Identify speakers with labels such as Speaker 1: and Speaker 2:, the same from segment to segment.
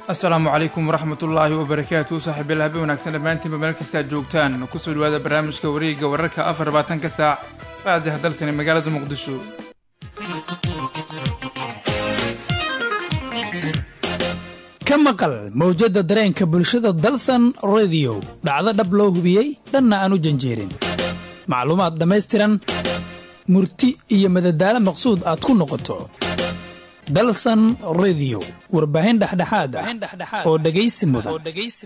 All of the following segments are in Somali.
Speaker 1: asalaamu calaykum waraxmatullaahi wabarakaatu saaxiibayaal habeen wanaagsan dhammaantiinba meel kastaad joogtaan kusoo dhawaada barnaamijka wareegga wararka afar labaatanka saac raadiha dalsane magaalada muqdisho
Speaker 2: ka maqal mawjadda dareenka bulshada dalsan rediyo dhacdo dhab loo hubiyey dhanna aan u janjeerin macluumaad dhammaystiran murti iyo madadaalo maqsuud aad ku noqoto dalsan rediyo warbaahin dhexdhexaad ah oo dhegaysi mudan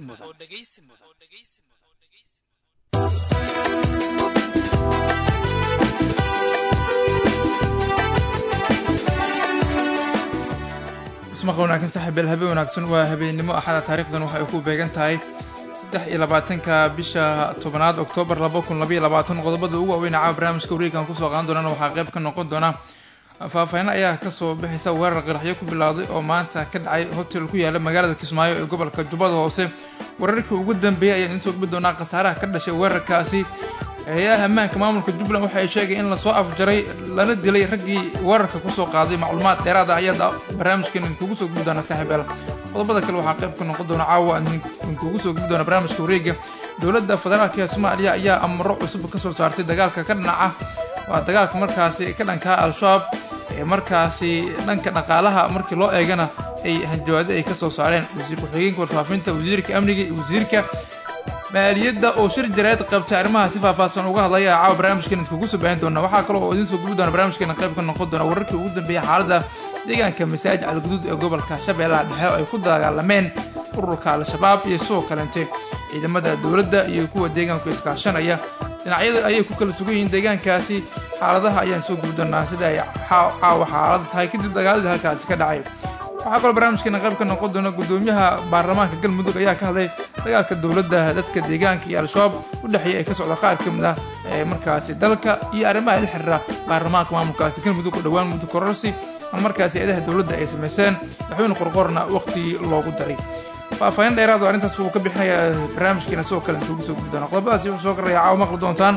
Speaker 1: ismaqa wanaagsan saaxiibayaal habeen wanaagsan waa habeennimo axada taarikhdan waxay ku beegan tahay saddex iyo labaatanka bisha tobanaad oktoobar laba kun labaiyo labaatan qodobada ugu waaweyn caawa barnaamijka wareegan kusoo qaadan doonana waxaa qayb ka noqon doona faahfaahin ayaa kasoo bixaysa weerar qaraxyo ku bilowday oo maanta ka dhacay hotel ku yaala magaalada kismaayo ee gobolka jubbada hoose weerarkii ugu dambeeyay ayaan idiin soo gudbi doonaa khasaaraha ka dhashay weerarkaasi hay-adaha ammaanka maamulka jubbaland waxa ay sheegay in lasoo afjaray lana dilay raggii weerarka kusoo qaaday macluumaad dheeraada ayaad barnaamijkan idinkugu soo gudbi doona saaxiibayaal qodobada kale waxaa qayb ka noqon doona caawa idinkugu soo gudbi doona barnaamijka wareega dowladda federaalka ee soomaaliya ayaa amaro cusub kasoo saartay dagaalka ka dhinaca waa dagaalka markaasi ka dhankaa al-shabaab ee markaasi dhanka dhaqaalaha markii loo eegana ay hanjawaado ay kasoo saareen wasiir ku-xigeenka warfaafinta wasiirka amniga iyo wasiirka maaliyadda oo shir jareed qabtay arrimaha si faahfaahsan uga hadlaya caawa barnaamijkan idinkugu soo baahin doona waxaa kale oo idiin soo gubi doona barnaamijkeena qayb ka noqon doona wararkii ugu dambeeyay xaaladda deegaanka masaajid calguduud ee gobolka shabeellaha dhexe oo ay ku dagaalameen ururka al-shabaab iyo sidoo kalente ciidamada dowladda iyo kuwa deegaanku iskaashanaya dhinacyada ayay ku kala sugan yihiin deegaankaasi xaaladaha ayaan soo gubi doonaa sida ay caawa xaalada tahay kadib dagaaladii halkaasi ka dhacay waxaa kaloo barnaamijkeena qayb ka noqon doona guddoomiyaha baarlamaanka galmudug ayaa ka hadlay dagaalka dowladda dadka deegaanka iyo al-shabaab u dhexeeya ay ka socda qaar ka mid ah ee markaasi dalka iyo arrimaha la xiriira baarlamaanka maamulkaasi galmudug oo dhowaan muddo kororsi ama markaasi eedaha dowladda ay samayseen waxweyne qorqorna waqtigii loogu daray faahfaahin dheeraad oo arrintaas wuu ka bixinayaa barnaamijkeena sidoo kale intuugu soo gudi doona qodobadaasi wuxuu soo garaya caawa maqli doontaan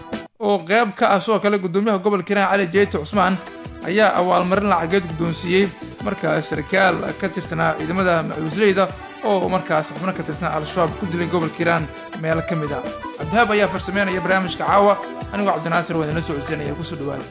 Speaker 1: oo qayb ka ah sidoo kale guddoomiyaha gobolka hiiraan cali jeyti cusmaan ayaa abaalmarin lacageed guddoonsiiyey markaas sarkaal ka tirsanaa ciidamada macuusleyda oo markaas xubno ka tirsan al-shabaab ku dilay gobolka hiiraan meelo ka mid ah cabdihaab ayaa farsameynaya barnaamijka caawa anigoo cabdinaasir waan idinla soo codsanaya kusoo dhawaada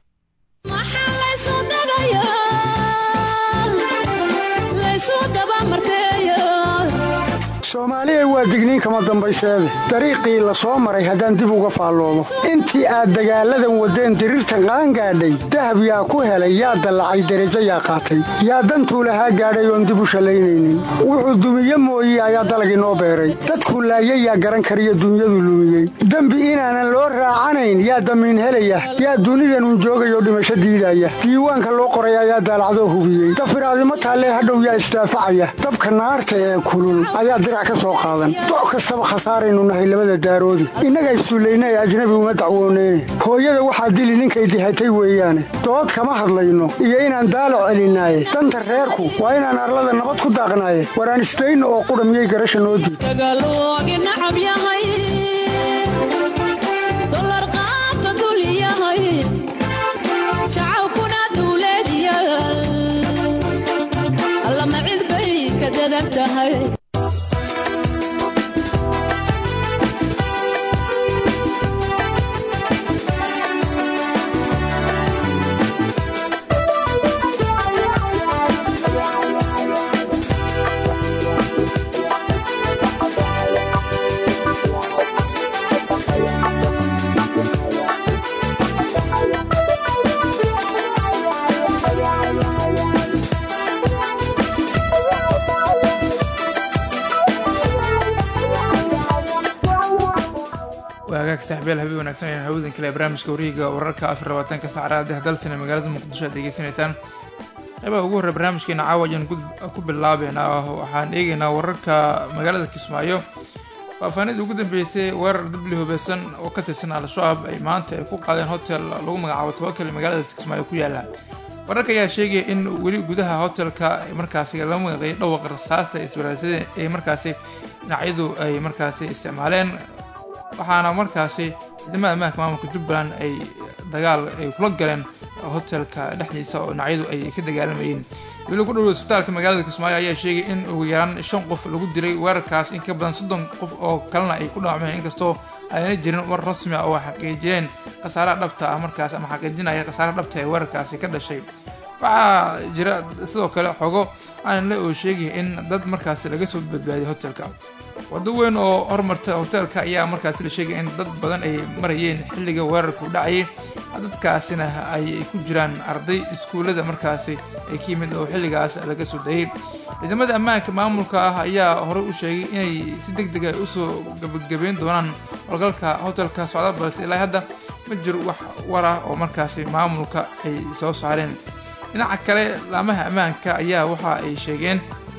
Speaker 3: soomaaliya waa digniin kama dambayseede dariiqii la soo maray haddaan dib uga faalloomo intii aad dagaalladan waddeen diriirta qaan gaadhay dahab yaa ku helay yaa dallacay derajo yaa qaatay yaa dantuu lahaa gaadhay oon dib u shallaynaynin wuxuu dumiye mooye ayaa dalagii noo beeray dadkuu laayay yaa garan kariyo dunyadu lumiyey dembi inaanan loo raacanayn yaa damiin helaya yaa dunidanun joogayoo dhimasho diidaya diiwaanka loo qoray ayaa daalacdoo hubiyey dafiraadimo taallee hadhow yaa isdaafacaya dabka naarta ee kulul ayaa doc kastaba khasaaraynu nahay labada daaroodi innaga issullayna ee ajnabi uma dacwooneyne hooyada waxaa dili ninkay dihatay weeyaane dood kama hadlayno iyo inaan daalo celinaaye danta reerku waa inaan arlada nabad ku daaqnaaye waraan isdayno oo qudha miyay garasha noo diid
Speaker 1: waagaag saaxiibyaal habeen wanaagsan ayaan hawadan kale barnaamijka wareega wararka afar labaatanka saacadaha dalsane magaalada muqdisho aad degeysanaysaan qaybaha ugu horrey barnaamijkeena caawa ayaan ku bilaabeynaa waxaan eegeynaa wararka magaalada kismaayo faahfaahinadii ugu dambeysay weerar dibli hubeysan oo ka tirsan al-shabaab ay maanta ay ku qaadeen hotel lagu magacaabo tawakal magaalada kismaayo ku yaala wararka ayaa sheegaya in weli gudaha hotelka markaasi la magaqeeyay dhawaqa rasaasta isbaraasada ee markaasi dhinacyadu ay markaasi isticmaaleen waxaana markaasi ciidamada ammaanka maamulka jubbaland ay dagaal ay kula galeen hotelka dhexdiisa oo dhinacyadu ay ka dagaalamayeen weli ku dhow isbitaalka magaalada kismaayo ayaa sheegay in ugu yaraan shan qof lagu dilay weerarkaas in ka badan soddon qof oo kalena ay ku dhaawacmeen inkastoo ayna jirin war rasmi ah oo xaqiijiyeen khasaaraha dhabta ah markaas ama xaqiijinaya khasaaraha dhabta ee weerarkaasi ka dhashay waxaa jira sidoo kale xogo aanle oo sheegaya in dad markaasi laga soo badbaadiyay hotelka waddo weyn oo hormarta hoteelka ayaa markaasi la sheegaya in dad badan ay marayeen xilliga weerarku dhacayay dadkaasina ay ku jiraan arday iskuullada markaasi ay ka yimid oo xilligaas laga soo dayay ciidamada ammaanka maamulka ah ayaa horey u sheegay inay si deg deg ay usoo gabagabeyn doonaan howlgalka hotelka socda balse ilaa hadda ma jiro wax war ah oo markaasi maamulka ay soo saareen dhinaca kale laamaha ammaanka ayaa waxa ay sheegeen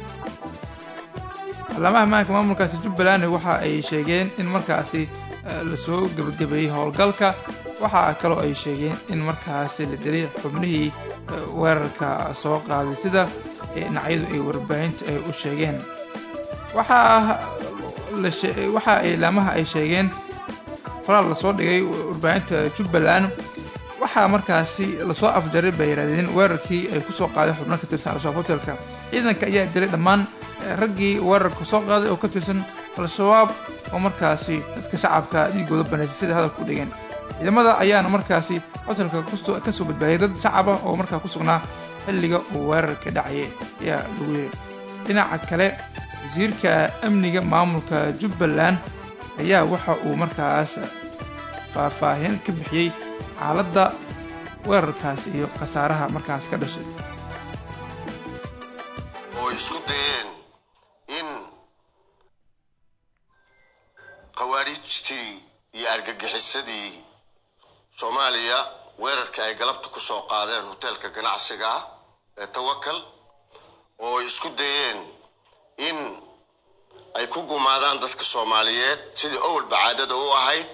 Speaker 1: laamaha ammaanka maamulkaasi jubbaland waxa ay sheegeen in markaasi lasoo gebagabeeyey howlgalka waxaa kaloo ay sheegeen in markaasi la dilay xubnihii weerarka soo qaaday sida dhinacyadu ay warbaahinta ay u sheegeen waxaa waxa ay laamaha ay sheegeen qoraal lasoo dhigay warbaahinta jubbaland waxaa markaasi lasoo afjaray bay yidhahdeen weerarkii ay kusoo qaadeen xubno ka tirsan al-shabaab hotelka ciidanka ayaa dilay dhammaan raggii weerarka soo qaaday oo ka tirsan al-shabaab oo markaasi dadka shacabka dhiigooda banaysay sida hadalka u dhigeen ciidamada ayaana markaasi hotelka kasoo badbaadiyay dad shacab ah oo markaa ku sugnaa xilliga uu weerarka dhacayay ayaa lagu yiri dhinaca kale wasiirka amniga maamulka jubbaland ayaa waxa uu markaas faahfaahin ka bixiyey xaaladda weerarkaas iyo khasaaraha markaas ka dhashay
Speaker 4: oo isku dayeen in khawaarijtii iyo argagixisadii soomaaliya weerarka ay galabta ku soo qaadeen hoteelka ganacsiga ah ee tawakal oo ay isku dayeen in ay ku gumaadaan dadka soomaaliyeed sidii owalba caadada u ahayd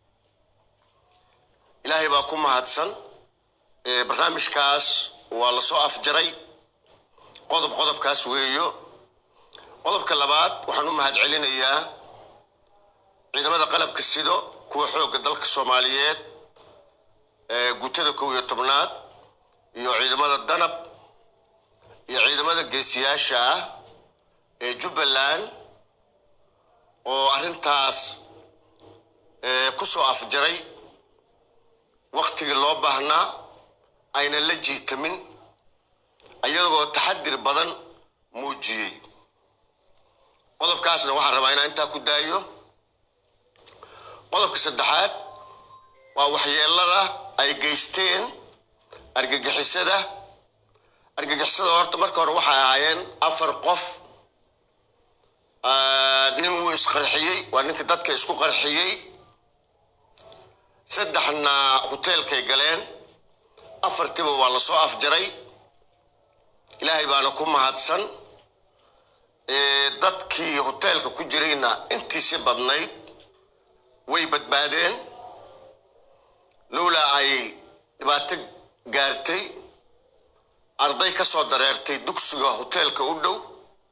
Speaker 4: ilaahay baa ku mahadsan barnaamijkaas waa la soo afjaray qodob qodobkaas weeyo qodobka labaad waxaan u mahad celinayaa ciidamada qalabka sido kuwa xoogga dalka soomaaliyeed ee guutada kow iyo tobnaad iyo ciidamada danab iyo ciidamada geesiyaasha ah ee jubbaland oo arrintaas ku soo afjaray waktigii loo baahnaa aynan la jiitamin ayagoo taxadir badan muujiyey qodobkaasna waxaan rabaa inaan intaa ku daayo qodobka saddexaad waa waxyeelada ay geysteen argagixisada argagixisada horta marka hore waxay ahaayeen afar qof nin wuu isqarxiyey waa ninka dadka isku qarxiyey saddexna hoteelkay galeen afartiba waa la soo afjaray ilaahay baana ku mahadsan dadkii hoteelka ku jirayna intiisi badnayd way badbaadeen lowlaa ay dhibaato gaartay arday ka soo dareertay dugsiga hoteelka u dhow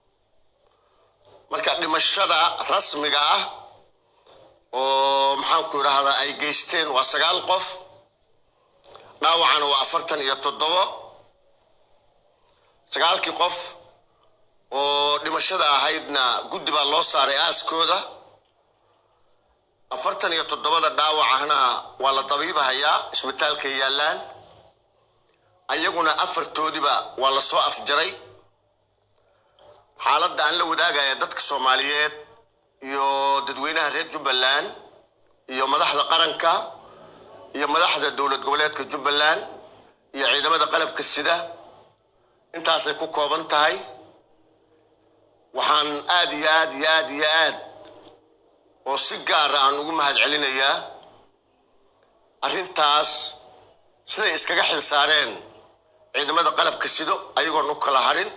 Speaker 4: marka dhimashada rasmiga ah oo maxaanku idhaahdaa ay geysteen waa sagaal qof dhaawacana waa afartan iyo toddobo sagaalkii qof oo dhimashada ahaydna guddi baa loo saaray aaskooda afartan iyo toddobada dhaawacahna waa la dabiibahayaa isbitaalkay yaallaan ayaguna afartoodiba waa la soo afjaray xaaladda aan la wadaagaya dadka soomaaliyeed iyo dadweynaha reer jubbaland iyo madaxda qaranka iyo madaxda dowlad goboleedka jubbaland iyo ciidamada qalabka sida intaasay ku kooban tahay waxaan aad iyo aad iyo aad iyo aad oo si gaara aan ugu mahad celinayaa arrintaas siday iskaga xil saareen ciidamada qalabka sido ayagoon u kala harin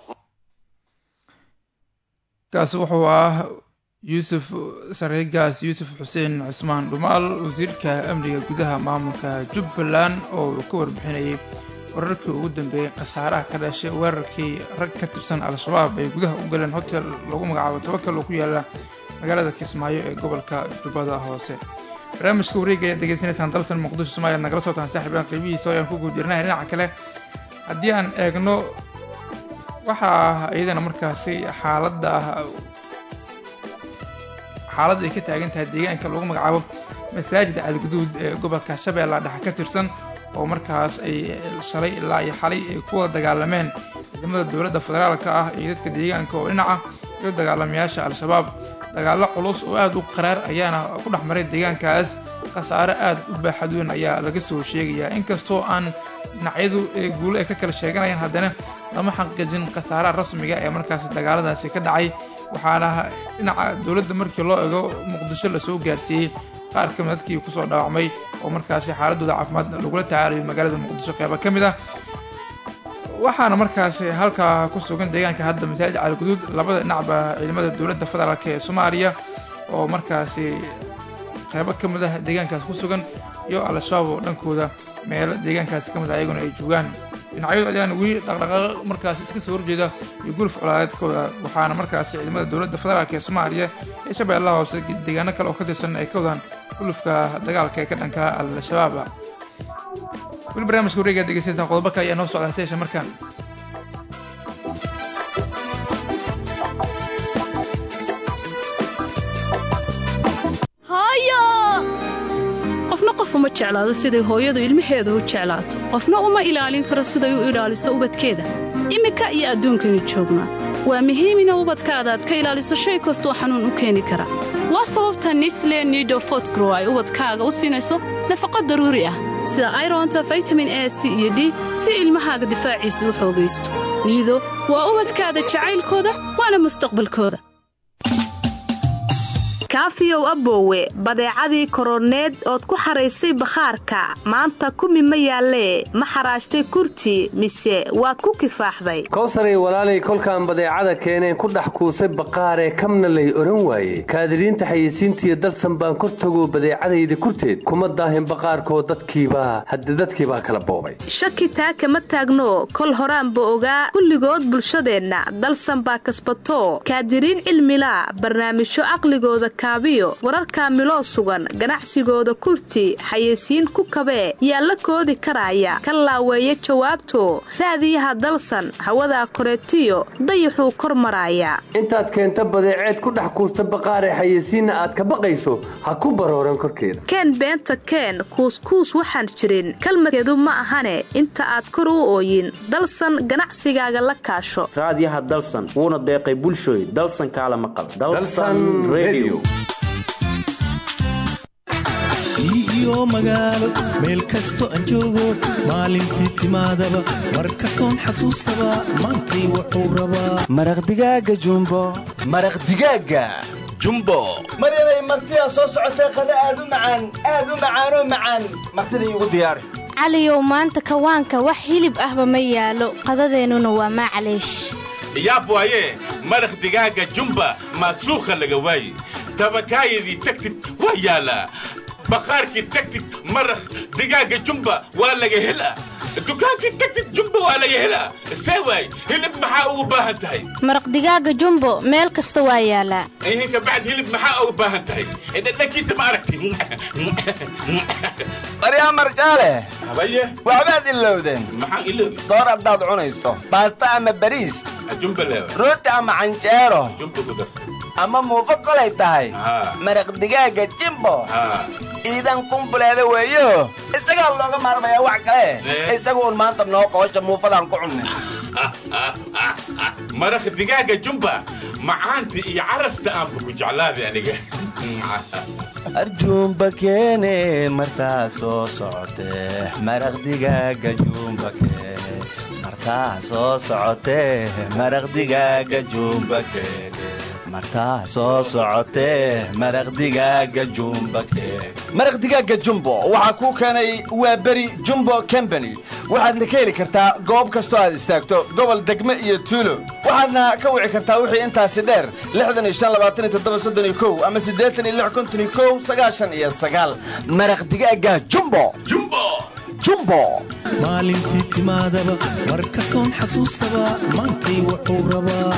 Speaker 1: kaasi wuxuu ah yuusuf sareegaas yuusuf xuseen cismaan dhumaal wasiirka amniga gudaha maamulka jubbaland oo uu ka warbixinayay wararkii ugu dambeeyey khasaaraha ka dhashay weerarkii rag ka tirsan al-shabaab ay gudaha u galeen hotel lagu magacaabo tawakal oo ku yaala magaalada kismaayo ee gobolka jubbada hoose barnaamijka wareega ayaad degeysanaysaan dalsan muqdisho somaaliya nagala socotaan saaxiibaan qeybihiisa oo ayaan ku guud jirnahay dhinaca kale haddii aan eegno waxaa iyadana markaasi xaaladda xaaladda ay ka taagan tahay deegaanka lagu magacaabo masaajida caliguduud ee gobolka shabeella dhexe ka tirsan oo markaas ay shalay ilaa iyo xalay ay ku wada dagaalameen ciidamada dowladda federaalka ah iyo dadka deegaanka oo dhinaca iyo dagaalamayaasha al-shabaab dagaallo culus oo aad u qaraar ayaana ku dhex maray deegaankaas khasaare aad u baaxad weyn ayaa laga soo sheegayaa inkastoo aan dhinacyadu guulo ay ka kala sheeganayaan haddana lama xaqiijin khasaaraha rasmiga ee markaas dagaaladaasi ka dhacay waxaana dhinaca dowladda markii loo ego muqdisho lasoo gaarsiiyey qaar ka mid dadkii kusoo dhaawacmay oo markaasi xaaladooda caafimaad lagula tacaalayo magaalada muqdisho qeyba ka mid ah waxaana markaasi halkaa ku sugan deegaanka hadda masaajid caaliguduud labada dhinacba ciidamada dowladda federaalk ee soomaaliya oo markaasi qeybo ka mid ah deegaankaas ku sugan iyo al-shabaab oo dhankooda meelo deegaankaasi ka mid ah ayaguna ay joogaan dhinacyadu ayaan weli dhaqdhaqaaqo markaas iska soo horjeeda iyo guluf colaadeedkooda waxaana markaasi ciidamada dowladda federaalk ee soomaaliya ee shabeellaha hoose deegaano kale oo ka tirsan ay ka wadaan gulufka dagaalka ee ka dhanka al-shabaab weli barnaamijka wareegaa degeysaysan qodobo kale ayaa noo socdaa seesha markaan
Speaker 5: qofna qof uma jeclaado siday hooyadu ilmaheeda u jeclaato qofna uma ilaalin karo siday u ilaaliso ubadkeeda iminka iyo adduunkaynu joognaa waa muhiim ina ubadkaada aad ka ilaaliso shay kastoo xanuun u keeni kara waa sababta nisle nido fotgrow ay ubadkaaga u siinayso nafaqo daruuri ah sida aironta vitamin a c iyo d si ilmahaaga difaaciisa u xoogaysto niido waa ubadkaada jacaylkooda waana mustaqbalkooda
Speaker 6: kaafiyow aboowe badeecadii koroneed ood ku xaraysay bakhaarka maanta kumi ma yaallee ma xaraashtay kurti mise waad ku kifaaxday
Speaker 7: kowsaray walaalay kolkaan badeecada keeneen ku dhex kuusay baqaaree kamna lay odhan waaye kaadiriinta xayeysiintiiyo dalsan baan kor tagoo badeecadayda kurteed kuma daahin baqaarkoo dadkiibaa hadde dadkiibaa kala boobay
Speaker 6: shaki taa kama taagno kol horaanba ogaa kulligood bulshadeenna dalsan baa kasbatoo kaadiriin cilmilaa barnaamijyo caqligooda kaabiyo wararkaa miloo sugan ganacsigooda kurti xayeysiin ku kabee yaa la koodi karaaya ka laaweeya jawaabto raadiyaha dalsan hawadaa koreetiyo dayaxuu kor maraaya
Speaker 7: intaad keenta badeeceed ku dhex kuusta baqaaree xayeysiinna aad ka baqayso ha ku barooran korkeeda
Speaker 6: keen beenta keen kuuskuus waxaan jirin kalmadkeedu ma ahane inta aad kor u ooyin dalsan ganacsigaaga la kaasho
Speaker 8: raadiyaha dalsan wuuna deeqay bulshooy dalsan kaala maqal
Speaker 9: iyo magaalo meel kasto aan joogo maalintii timaadaba mar kastoon xasuustaba maantay wuxuu rabaa
Speaker 10: maraq digaaga jumbo maraq digaaga
Speaker 9: jumbo
Speaker 10: mar inay martidaa soo socotay qada aad u macaan aad u macaanoo macaan martida iigu diyaari
Speaker 11: caliyow maanta kawaanka wax hilib ahba ma yaalo qadadeennuna waa maclaysh
Speaker 12: yaab waaye maraq digaaga jumba maasuukha laga waaye tabakaayadii tagtid waa yaalaa baqaarkii tagtid maraq digaaga jumba waa laga helaa dukaankii tagtid jumba waa laga helaa see waay hilib maxaa ugu baahan tahay
Speaker 11: maraq digaaga jumbo meel kasta waa yaalaa
Speaker 12: ihinka bacd hilib maxaa ugu baahan tahay dhadhankiisa ma aragti
Speaker 10: baryaa marjaale
Speaker 12: habaye
Speaker 10: waxbaad ilowdeen
Speaker 12: maxaan iloobi
Speaker 10: soor haddaad cunayso baasta ama bariis
Speaker 12: jumba leewa
Speaker 10: rooti ama canjeero
Speaker 12: jumba ku darsa
Speaker 10: ama muufo kolay tahay maraq digaaga jimbo iidan kumbuleeda weeyo isagaa looga maarmayaa wax kale isaga uun maanta noo qoosha muufadaan ku cunnay
Speaker 12: maraq digaaga jumba macaanta iyo carafta aanba ku jeclaaday aniga
Speaker 10: arjuumba keene martaa soo socotee maraq digaaga juumba keene martaa soo socotee maraq digaaga juumba keene martaa soo socotee maraq digaaga jumba keene maraq digaaga jumbo waxaa kuu keenay waa beri jumbo combany waxaadna ka heli kartaa goob kastoo aad istaagto gobol degme iyo tuulo waxaadna ka wici kartaa wixii intaasi dheer ama maraq digaaga jumbo jumbo
Speaker 9: maalintii timaadaba mar kastoon xasuustaba maantay wuxuu rabaa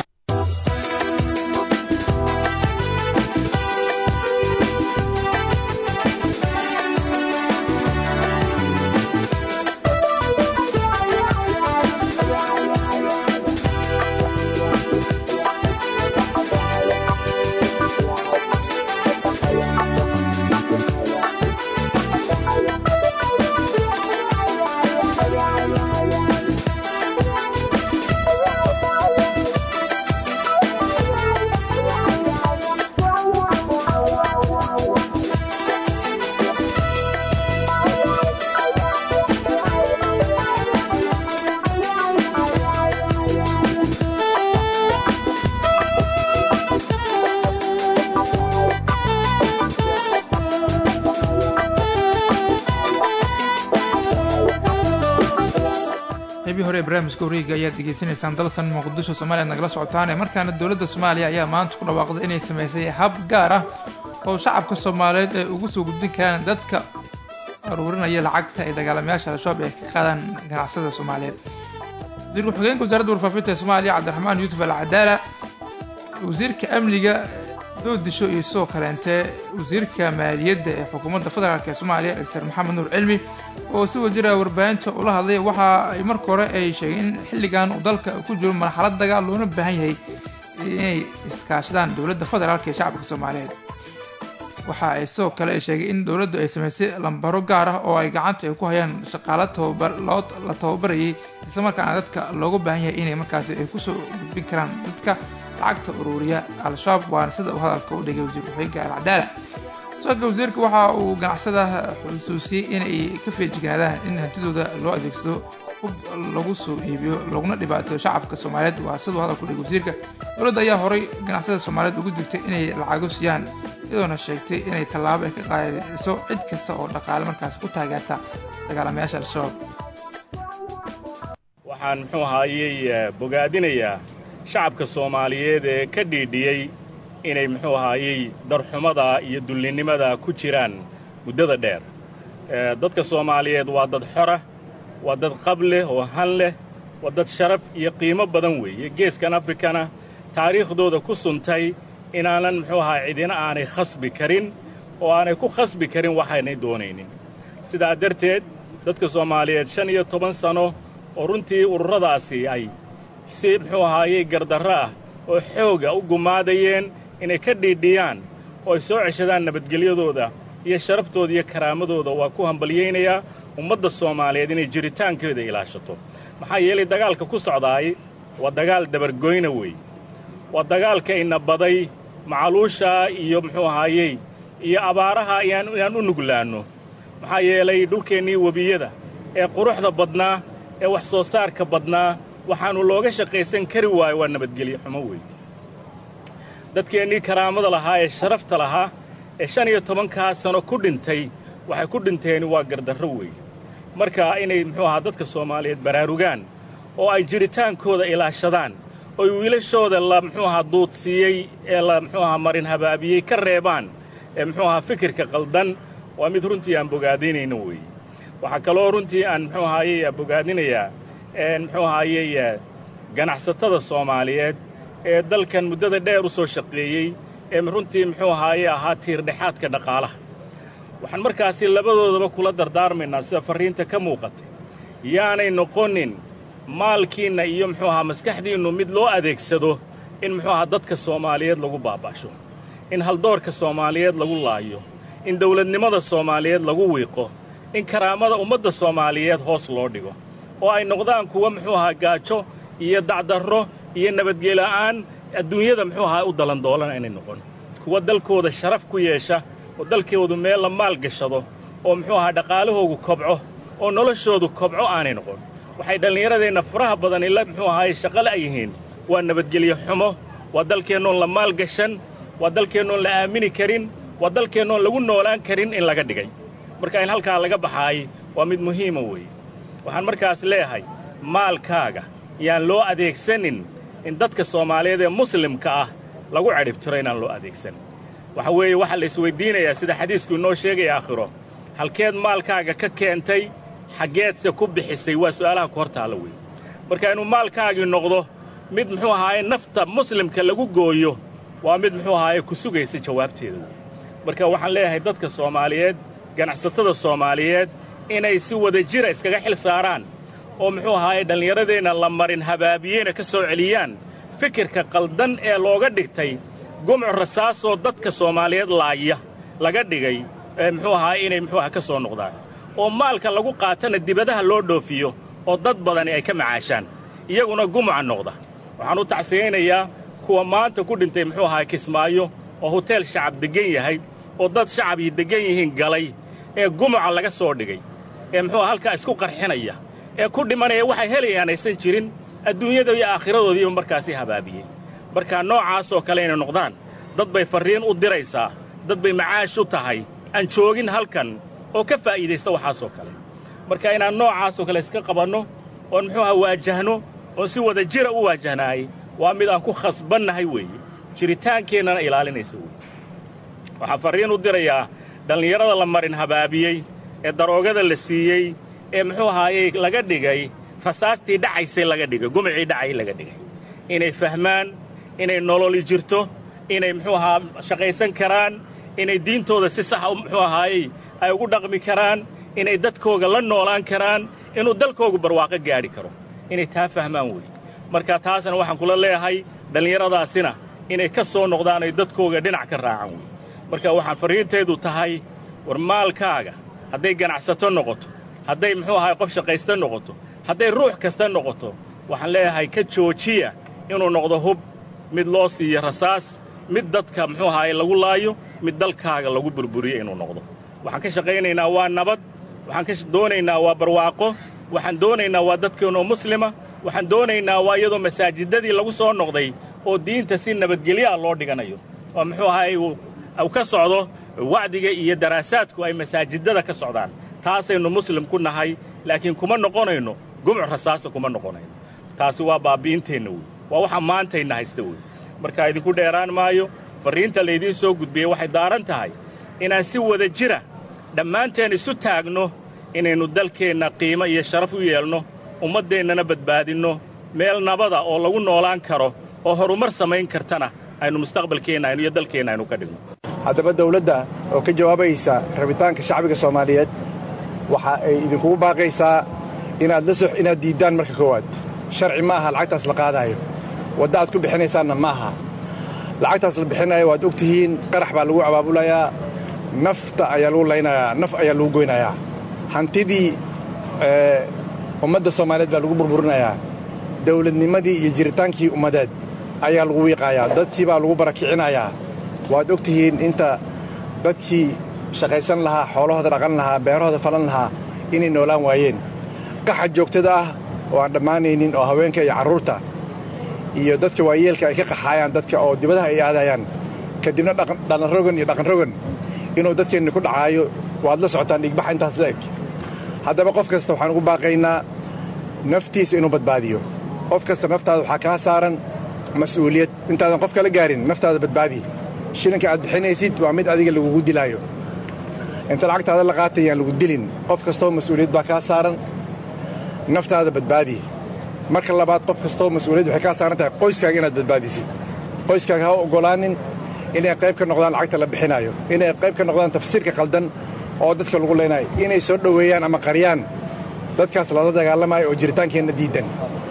Speaker 1: barnaamijka wareega ayaad degeysanaysaan dalsan muqdisho soomaaliya nagala socotaane markaana dowladda soomaaliya ayaa maanta ku dhawaaqday inay samaysay hab gaar ah oo shacabka soomaaliyeed ay ugu soo gudbin karaan dadka aruurinaya lacagta ay dagaalamayaasha al-shabaab ay ka qaadaan ganacsada soomaaliyeed wasiir ku-xigeenka wasaaradda warfaafinta ee soomaaliya cabdiraxmaan yuusuf al cadaala wasiirka amniga doodisho iyo sidoo kaleente wasiirka maaliyadda ee xukuumadda federaalk ee soomaaliya doctor maxamed nuur cilmi oo si wajira warbaahinta ula hadlay waxa ay marka hore ay sheegeen in xilligan uu dalka ku jiro marxalad dagaal loona baahan yahay inay iskaashadaan dowladda federaalk ee shacabka soomaaliyeed waxa ay sidoo kale ay sheegay in dowladdu ay samaysay lambaro gaar ah oo ay gacanta ay ku hayaan shaqaalo tababar la tababarayay islamarkaana dadka looga baahan yahay inay markaasi ay kusoo gudbin karaan dadka lacagta uruuriya al-shabaab waana sida uu hadalka u dhigay wasiir ku-xigeenka alcadaala sooka wasiirka waxa uu ganacsada xusuusiyey inay ka feejignaadaan in hantidooda loo adeegsado hub lagu soo iibiyo laguna dhibaateeyo shacabka soomaaliyeed waa siduu hadalku dhigay wasiirka dowladda ayaa horay ganacsada soomaaliyeed ugu digtay inay lacago siiyaan iyadoona sheegtay inay tallaabo ay ka qaadayso cid kasta oo dhaqaale markaas ku taageerta dagaalamayaasha al-shabaab
Speaker 13: waxaan muxuu ahaayey bogaadinayaa shacabka soomaaliyeed ee ka dhiidhiyey inay muxuu ahaayey darxumada iyo dullinnimada ku jiraan muddada dheer dadka soomaaliyeed waa dad xora waa dad qab leh oo han leh waa dad sharaf iyo qiimo badan weeye geeskan afrikana taariikhdooda ku suntay inaanan muxuu ahaa cidina aanay khasbi karin oo aanay ku khasbi karin waxaynay doonaynin sidaa darteed dadka soomaaliyeed shan iyo toban sanno oo runtii ururadaasi ay si muxuu ahaayey gardarro ah oo xooga u gumaadayeen inay ka dhiidhiyaan oo ay soo ceshadaan nabadgelyadooda iyo sharaftooda iyo karaamadooda waa ku hambalyaynayaa ummadda soomaaliyeed inay jiritaankeeda ilaashato maxaa yeelay dagaalka ku socdaay waa dagaal dabargoyna weeye waa dagaalka ina baday macaluushaa iyo muxuu ahaayey iyo abaaraha inaan u nuglaanno maxaa yeelay dhulkeennii webiyada ee quruxda badnaa ee wax soo saarka badnaa waxaannu looga shaqaysan kari waayo waa nabadgelyo xumo weeye dadkeennii karaamada lahaa ee sharafta lahaa ee shan iyo tobankaa sano ku dhintay waxay ku dhinteen waa gardarro weeye marka inay muxuu ahaa dadka soomaaliyeed baraarugaan oo ay jiritaankooda ilaashadaan oy wiilashooda la muxuu ahaa duudsiiyey ee la muxuu ahaa marin habaabiyey ka reebaan ee muxuu ahaa fikirka qaldan waa mid runtii aan bogaadinayno weeye waxaa kaloo runtii aan muxuu ahaayey bogaadinayaa muxuu ahaayey ganacsatada soomaaliyeed ee dalkan muddada dheer u soo shaqeeyey ee runtii muxuu ahaaye ahaa tiirdhexaadka dhaqaalaha waxaan markaasi labadoodaba kula dardaarmaynaa sida farriinta ka muuqatay yaanay noqonin maalkiinna iyo muxuu ahaa maskaxdiinnu mid loo adeegsado in muxuu ahaa dadka soomaaliyeed lagu baaba'sho in haldoorka soomaaliyeed lagu laayo in dawladnimada soomaaliyeed lagu wiiqo in karaamada ummadda soomaaliyeed hoos loo dhigo oo ay noqdaan kuwa muxuu ahaa gaajo iyo dacdarro iyo nabadgela'aan adduunyada muxuu ahaa u dalandoolana inay noqon kuwa dalkooda sharaf ku yeesha oo dalkoodu meel la maal gashado oo muxuu ahaa dhaqaalahoogu kobco oo noloshoodu kobco aanay noqon waxay dhallinyaradeenna faraha badan ila muxuu ahaaye shaqale ay yihiin waa nabadgelyo xumo waa dalkeennoon la maal gashan waa dalkeennoon la aamini karin waa dalkeennoon lagu noolaan karin in laga dhigay marka in halkaa laga baxaay waa mid muhiima weeye waxaan markaas leeyahay maalkaaga yaan loo adeegsanin in dadka soomaaliyeed ee muslimka ah lagu cadhibtiro inaan loo adeegsan waxa weeye waxaa la isweyddiinayaa sida xadiisku inoo sheegaya aakhiro halkeed maalkaaga ka keentay xaggeedse ku bixisay waa su'aalaha ku hor taalla weeye marka inuu maalkaagii noqdo mid muxuu ahaaye nafta muslimka lagu gooyo waa mid muxuu ahaaye ku sugaysa jawaabteeda wey marka waxaan leeyahay dadka soomaaliyeed ganacsatada soomaaliyeed inay si wada jira iskaga xil saaraan oo muxuu ahaaye dhallinyaradeenna la marin habaabiyeyna ka soo celiyaan fikirka qaldan ee looga dhigtay gumcu rasaasoo dadka soomaaliyeed laaya laga dhigay ee muxuu ahaa inay muxuu aha ka soo noqdaan oo maalka lagu qaatana dibadaha loo dhoofiyo oo dad badani ay ka macaashaan iyaguna gumuca noqda waxaan u tacsiyaynayaa kuwa maanta ku dhintay muxuu ahaa kismaayo oo hoteel shacab deggan yahay oo dad shacabii deggan yihiin galay ee gumuca laga soo dhigay ee muxuu halkaa isku qarxinaya ee ku dhimanaya waxay helayaan aysan jirin adduunyada iyo aakhiradoodiiba markaasi habaabiyey markaa noocaasoo kale inay noqdaan dad bay farriin u diraysaa dad bay macaash u tahay aan joogin halkan oo ka faa'iidaysta waxaasoo kale marka inaan noocaasoo kale iska qabanno oon muxuu aha waajahno oon si wada jira u waajahnaay waa mid aan ku khasbannahay weeye jiritaankeennana ilaalinaysa weeye waxaan farriin u dirayaa dhallinyarada la marin habaabiyey ee daroogada la siiyey ee muxuu ahaayey laga dhigay rasaastii dhacaysay laga dhigay gumicii dhacay laga dhigay inay fahmaan inay nololi jirto inay muxuu ahaa shaqaysan karaan inay diintooda si saxa muxuu ahaayey ay ugu dhaqmi karaan inay dadkooga la noolaan karaan inuu dalkoogu barwaaqo gaadhi karo inay taa fahmaan weeye marka taasna waxaan kula leeyahay dhallinyaradaasina inay ka soo noqdaan ay dadkooga dhinac ka raacaan weye marka waxaan farriintaydu tahay war maalkaaga hadday ganacsato noqoto hadday muxuu ahaay qof shaqaysta noqoto hadday ruux kasta noqoto waxaan leeyahay ka joojiya inuu noqdo hub mid loo siiyo rasaas mid dadka muxuu ahaay lagu laayo mid dalkaaga lagu burburiyo inuu noqdo waxaan ka shaqaynaynaa waa nabad waxaan ka doonaynaa waa barwaaqo waxaan doonaynaa waa dadkeennoo muslima waxaan doonaynaa waa iyadoo masaajidadii lagu soo noqday oo diinta si nabadgelyaha loo dhiganayo oo muxuu ahaay uu ka socdo wacdiga iyo daraasaadku ay masaajidada ka socdaan taasaynu muslim ku nahay laakiin kuma noqonayno gumc rasaasa kuma noqonayno taasi waa baabbi'inteenna wey waa waxa maantayna haysta wey markaa idinku dheeraan maayo farriinta laydiin soo gudbiyey waxay daaran tahay inaan si wada jira dhammaanteen isu taagno inaynu dalkeenna qiimo iyo sharaf u yeelno ummaddeennana badbaadinno meel nabada oo lagu noolaan karo oo horumar samayn kartana aynu mustaqbalkeenna iyo dalkeenna aynu ka dhigno
Speaker 14: haddaba dawladda oo ka jawaabaysa rabitaanka shacbiga soomaaliyeed waxa ay idinkugu baaqaysaa inaad la sox inaad diiddaan marka koowaad sharci ma aha lacagtaas la qaadaayo wadda aad ku bixinaysaanna ma aha lacagtaas la bixinayo waad og tihiin qarax baa lagu abaabulayaa nafta ayaa lagu laynayaa naf ayaa lagu goynayaa hantidii ummadda soomaaliyeed baa lagu burburinayaa dawladnimadii iyo jiritaankii ummadeed ayaa lagu wiiqaayaa dadkii baa lagu barakicinayaa waad og tihiin inta dadkii shaqaysan lahaa xoolahooda dhaqan lahaa beerahooda falan lahaa inay noolaan waayeen qaxa joogtada ah oo aan dhammaanaynin oo haweenka iyo carruurta iyo dadka waayeelka ay ka qaxaayaan dadka oo dibadaha ay aadayaan kadibna dhalanrogan iyo dhaqanrogan inuu dadkeenna ku dhacaayo waad la socotaan dhigbaxa intaas la eg haddaba qof kasta waxaan ugu baaqaynaa naftiisa inuu badbaadiyo qof kasta naftaada waxaa kaa saaran mas'uuliyad intaadan qof kala gaarin naftaada badbaadi shilinka aad bixinaysid waa mid adiga lagugu dilaayo inta lacagtaada la qaatay yaan lagu dilin qof kastoo mas'uuliyad baa kaa saaran naftaada badbaadi marka labaad qof kastoo mas'uuliyad waxay kaa saaran tahay qoyskaaga inaad badbaadisid qoyskaaga ha u oggolaanin inay qayb ka noqdaan lacagta la bixinaayo inay qayb ka noqdaan tafsiirka qaldan oo dadka lagu leynayo inay soo dhoweeyaan ama qariyaan dadkaas lala dagaalamayo oo jiritaankeenna diiddan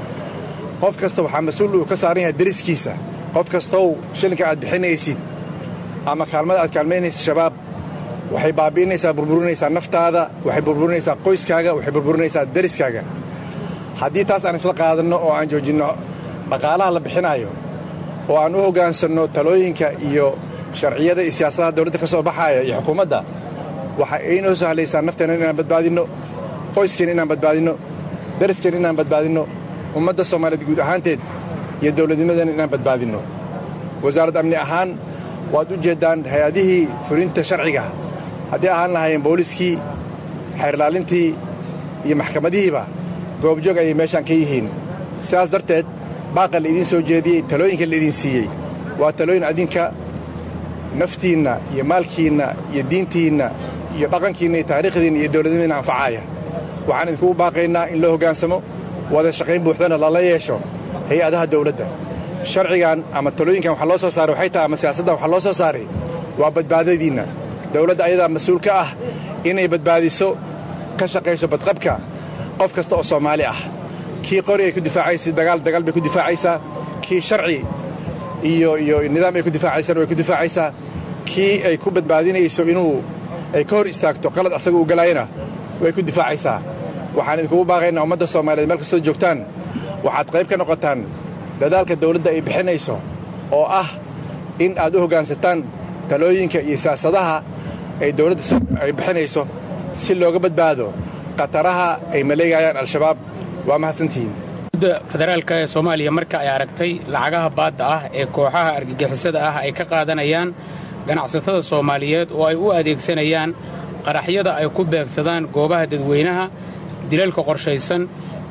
Speaker 14: qof kasta waxaa mas-uul uu ka saaran yahay dariskiisa qof kastow shilinka aad bixinaysid ama kaalmada aad kaalmaynaysid shabaab waxay baabi'inaysaa burburinaysaa naftaada waxay burburinaysaa qoyskaaga waxay burburinaysaa dariskaaga haddii taas aan isla qaadanno oo aan joojinno dhaqaalaha la bixinaayo oo aan u hoggaansanno talooyinka iyo sharciyada iyo siyaasadaha dawladda ka soo baxaaya iyo xukuumadda waxa aynoo sahlaysaa nafteenna inaan badbaadinno qoyskeenna inaan badbaadinno dariskeenna inaan badbaadinno ummadda soomaaliyeed guud ahaanteed iyo dawladnimadeenna inaan badbaadinno wasaaradda amni ahaan waad u jeeddaan hay-adihii fulinta sharciga haddii ahaan lahaayeen booliskii xeerlaalintii iyo maxkamadihiiba goobjoog ayay meeshaan ka yihiin sidaas darteed baaqa laidiin soo jeediyey talooyinka laidin siiyey waa talooyin adinka naftiinna iyo maalkiinna iyo diintiinna iyo dhaqankiinna iyo taariikhdiinna iyo dawladnimadiinna anfacaaya waxaan idinkugu baaqaynaa in loo hoggaansamo wada shaqayn buuxdana lala yeesho hay-adaha dawladda sharcigan ama talooyinkan waxa loo soo saaray waxay tahay ama siyaasaddan waxa loo soo saaray waa badbaadadiinna dawladda ayadaa mas-uul ka ah inay badbaadiso ka shaqayso badqabka qof kasta oo soomaali ah kii qori ay ku difaacaysa dagaal dagaal bay ku difaacaysaa kii sharci iyo iyo nidaam ay ku difaacaysana way ku difaacaysaa kii ay ku badbaadinayso inuu ay ka hor istaagto qalad asaga uu galaayana way ku difaacaysaa waxaan idinkugu baaqaynaa ummadda soomaaliyeed meel kastoo joogtaan waxaad qayb ka noqotaan dadaalka dawladda ay bixinayso oo ah in aad u hoggaansataan talooyinka iyo siyaasadaha ay dawladda ay bixinayso si looga badbaado khataraha ay maleegayaan al-shabaab waa mahadsantihiin
Speaker 15: federaalka ee soomaaliya marka ay aragtay lacagaha baadda ah ee kooxaha argagixisada ah ay ka qaadanayaan ganacsatada soomaaliyeed oo ay u adeegsanayaan qaraxyada ay ku beegsadaan goobaha dadweynaha dilalka qorshaysan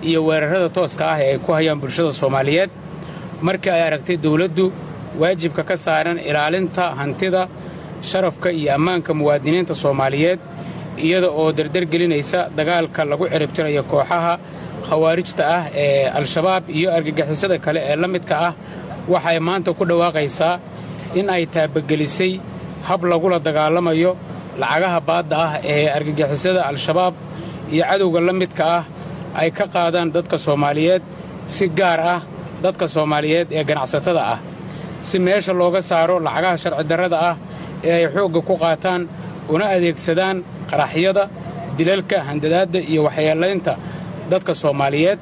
Speaker 15: iyo weerarrada tooska ah ee ay ku hayaan bulshada soomaaliyeed markii ay aragtay dawladdu waajibka ka saaran ilaalinta hantida sharafka iyo ammaanka muwaadiniinta soomaaliyeed iyada oo dardargelinaysa dagaalka lagu ciribtirayo kooxaha khawaarijta ah ee al-shabaab iyo argagixisada kale ee la midka ah waxay maanta ku dhawaaqaysaa in ay taabagelisay hab lagula dagaalamayo lacagaha baadda ah ee argagixisada al-shabaab iyo cadowga la midka ah ay ka qaadaan dadka soomaaliyeed si gaar ah dadka soomaaliyeed ee ganacsatada ah si meesha looga saaro lacagaha sharci darrada ah ee ay xoogga ku qaataan una adeegsadaan qaraxyada dilalka handadaadda iyo waxyeelaynta dadka soomaaliyeed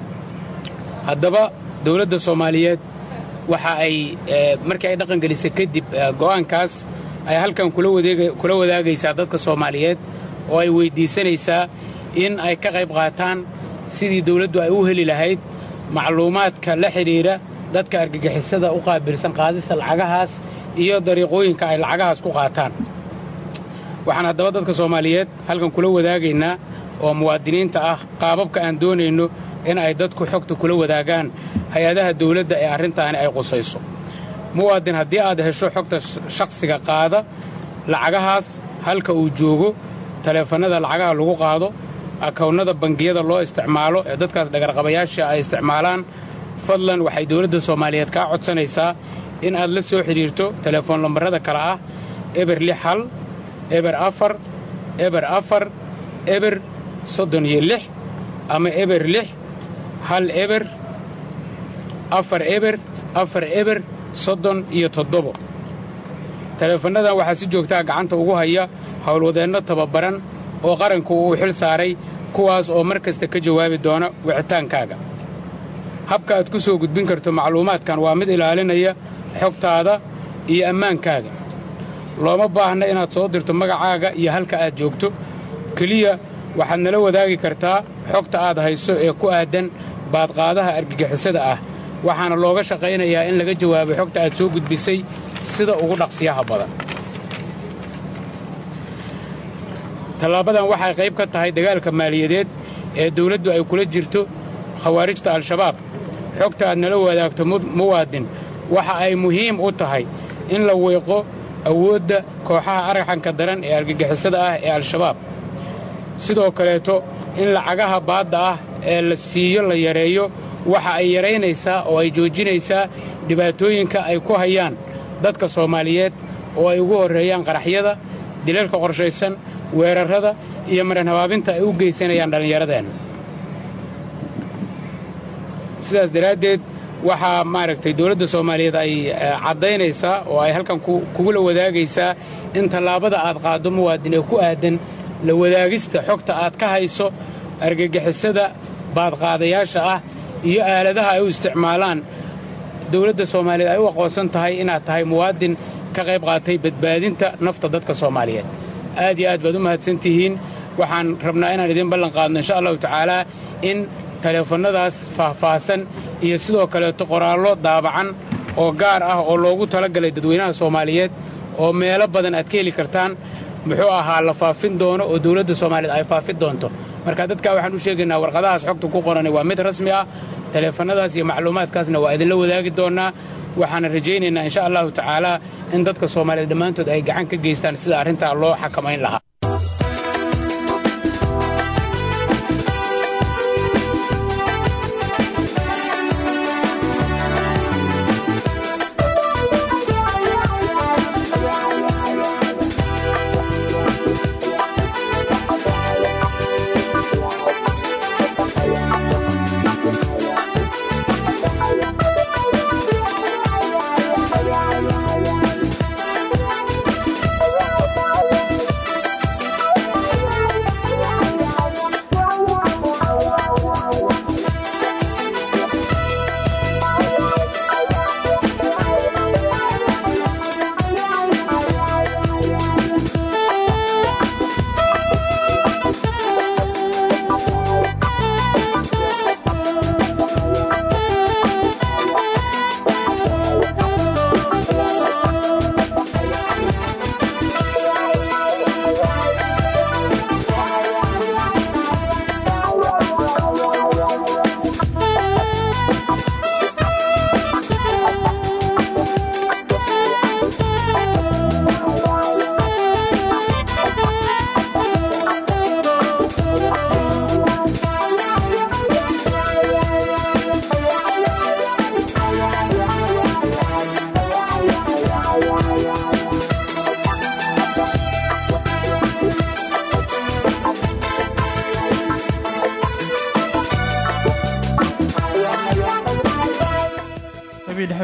Speaker 15: haddaba dawladda soomaaliyeed waxa ay markii ay dhaqangelisay kadib go'aankaas ay halkan kula wadaagaysaa dadka soomaaliyeed oo ay weyddiisanaysaa in ay ka qayb qaataan sidii dawladdu ay u heli lahayd macluumaadka la xidhiidha dadka argagixisada u qaabilsan qaadista lacagahaas iyo dariiqooyinka ay lacagahaas ku qaataan waxaan haddaba dadka soomaaliyeed halkan kula wadaagaynaa oo muwaadiniinta ah qaababka aan doonayno in ay dadku xogta kula wadaagaan hay-adaha dawladda ee arrintaani ay qusayso muwaadin haddii aad hesho xogta shakhsiga qaada lacagahaas halka uu joogo taleefannada lacagaha lagu qaado akawnnada bangiyada loo isticmaalo ee dadkaas dhagarqabayaasha ay isticmaalaan fadlan waxay dawladda soomaaliyeed kaa codsanaysaa in aad la soo xidhiirto telefoon lambarrada kale ah eber lix hal eber afar eber afar eber soddon iyo lix ama eber lix hal eber afar eber afar eber soddon iyo toddobo taleefannadan waxaa si joogtaa gacanta ugu haya howlwadeenno tababaran oo qaranku uu xil saaray kuwaas oo mar kasta ka jawaabi doona wicitaankaaga habka aad ku soo gudbin karto macluumaadkan waa mid ilaalinaya xogtaada iyo ammaankaaga looma baahna inaad soo dirto magacaaga iyo halka aad joogto keliya waxaad nala wadaagi kartaa xogta aad hayso ee ku aaddan baadqaadaha argagixisada ah waxaana looga shaqaynayaa in laga jawaabo xogta aad soo gudbisay sida ugu dhaqsiyaha badan tallaabadan waxay qayb ka tahay dagaalka maaliyadeed ee dawladdu ay kula jirto khawaarijta al-shabaab xogta aad nala wadaagto muwaadin waxa ay muhiim u tahay in la weeqo awoodda kooxaha argaxanka daran ee argagixisada ah ee al-shabaab sidoo kaleeto in lacagaha baadda ah ee la siiyo la yareeyo waxa ay yaraynaysaa oo ay joojinaysaa dhibaatooyinka ay ku hayaan dadka soomaaliyeed oo ay ugu horreeyaan qaraxyada dilalka qorshaysan weerarrada iyo maran habaabinta ay u geysanayaan dhallinyaradeenna sidaas daraaddeed waxaa maaragtay dawladda soomaaliyeed ay caddaynaysaa oo ay halkan kugula wadaagaysaa in tallaabada aad qaaddo muwaadin ee ku aadan la wadaagista xogta aad ka hayso argagixisada baadqaadayaasha ah iyo aaladaha ay u isticmaalaan dawladda soomaaliyeed ay u aqoonsan tahay inaad tahay muwaadin ka qayb qaatay badbaadinta nafta dadka soomaaliyeed aad iyo aad baad u mahadsan tihiin waxaan rabnaa inaan idiin ballan qaadno insha allahu tacaalaa in taleefannadaas faahfaahsan iyo sidoo kaleeto qoraallo daabacan oo gaar ah oo loogu talagalay dadweynaha soomaaliyeed oo meelo badan aad ka heli kartaan muxuu ahaa la faafin doono oo dawladda soomaaliyeed ay faafin doonto marka dadkaa waxaan u sheegaynaa warqadahaas xogta ku qorani waa mid rasmi ah taleefannadaas iyo macluumaadkaasna waa idinla wadaagi doonnaa waxaana rajaynaynaa insha allahu tacaalaa in dadka soomaaliyeed dhammaantood ay gacan ka geystaan sida arrintaa loo xakamayn lahaa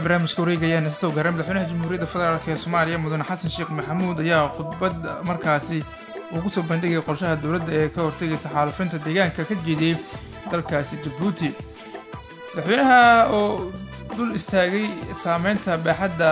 Speaker 1: barnaamijka wareegayaan isagoo gaaray madaxweynaha jamhuuriyadda federaalk ee soomaaliya mudane xasan sheekh maxamuud ayaa khudbad markaasi uu kusoo bandhigay qorshaha dowladda ee ka hortegaysa xaalufinta deegaanka ka jeediyey dalkaasi jabuuti madaxweynaha oo dul istaagay saameynta baaxadda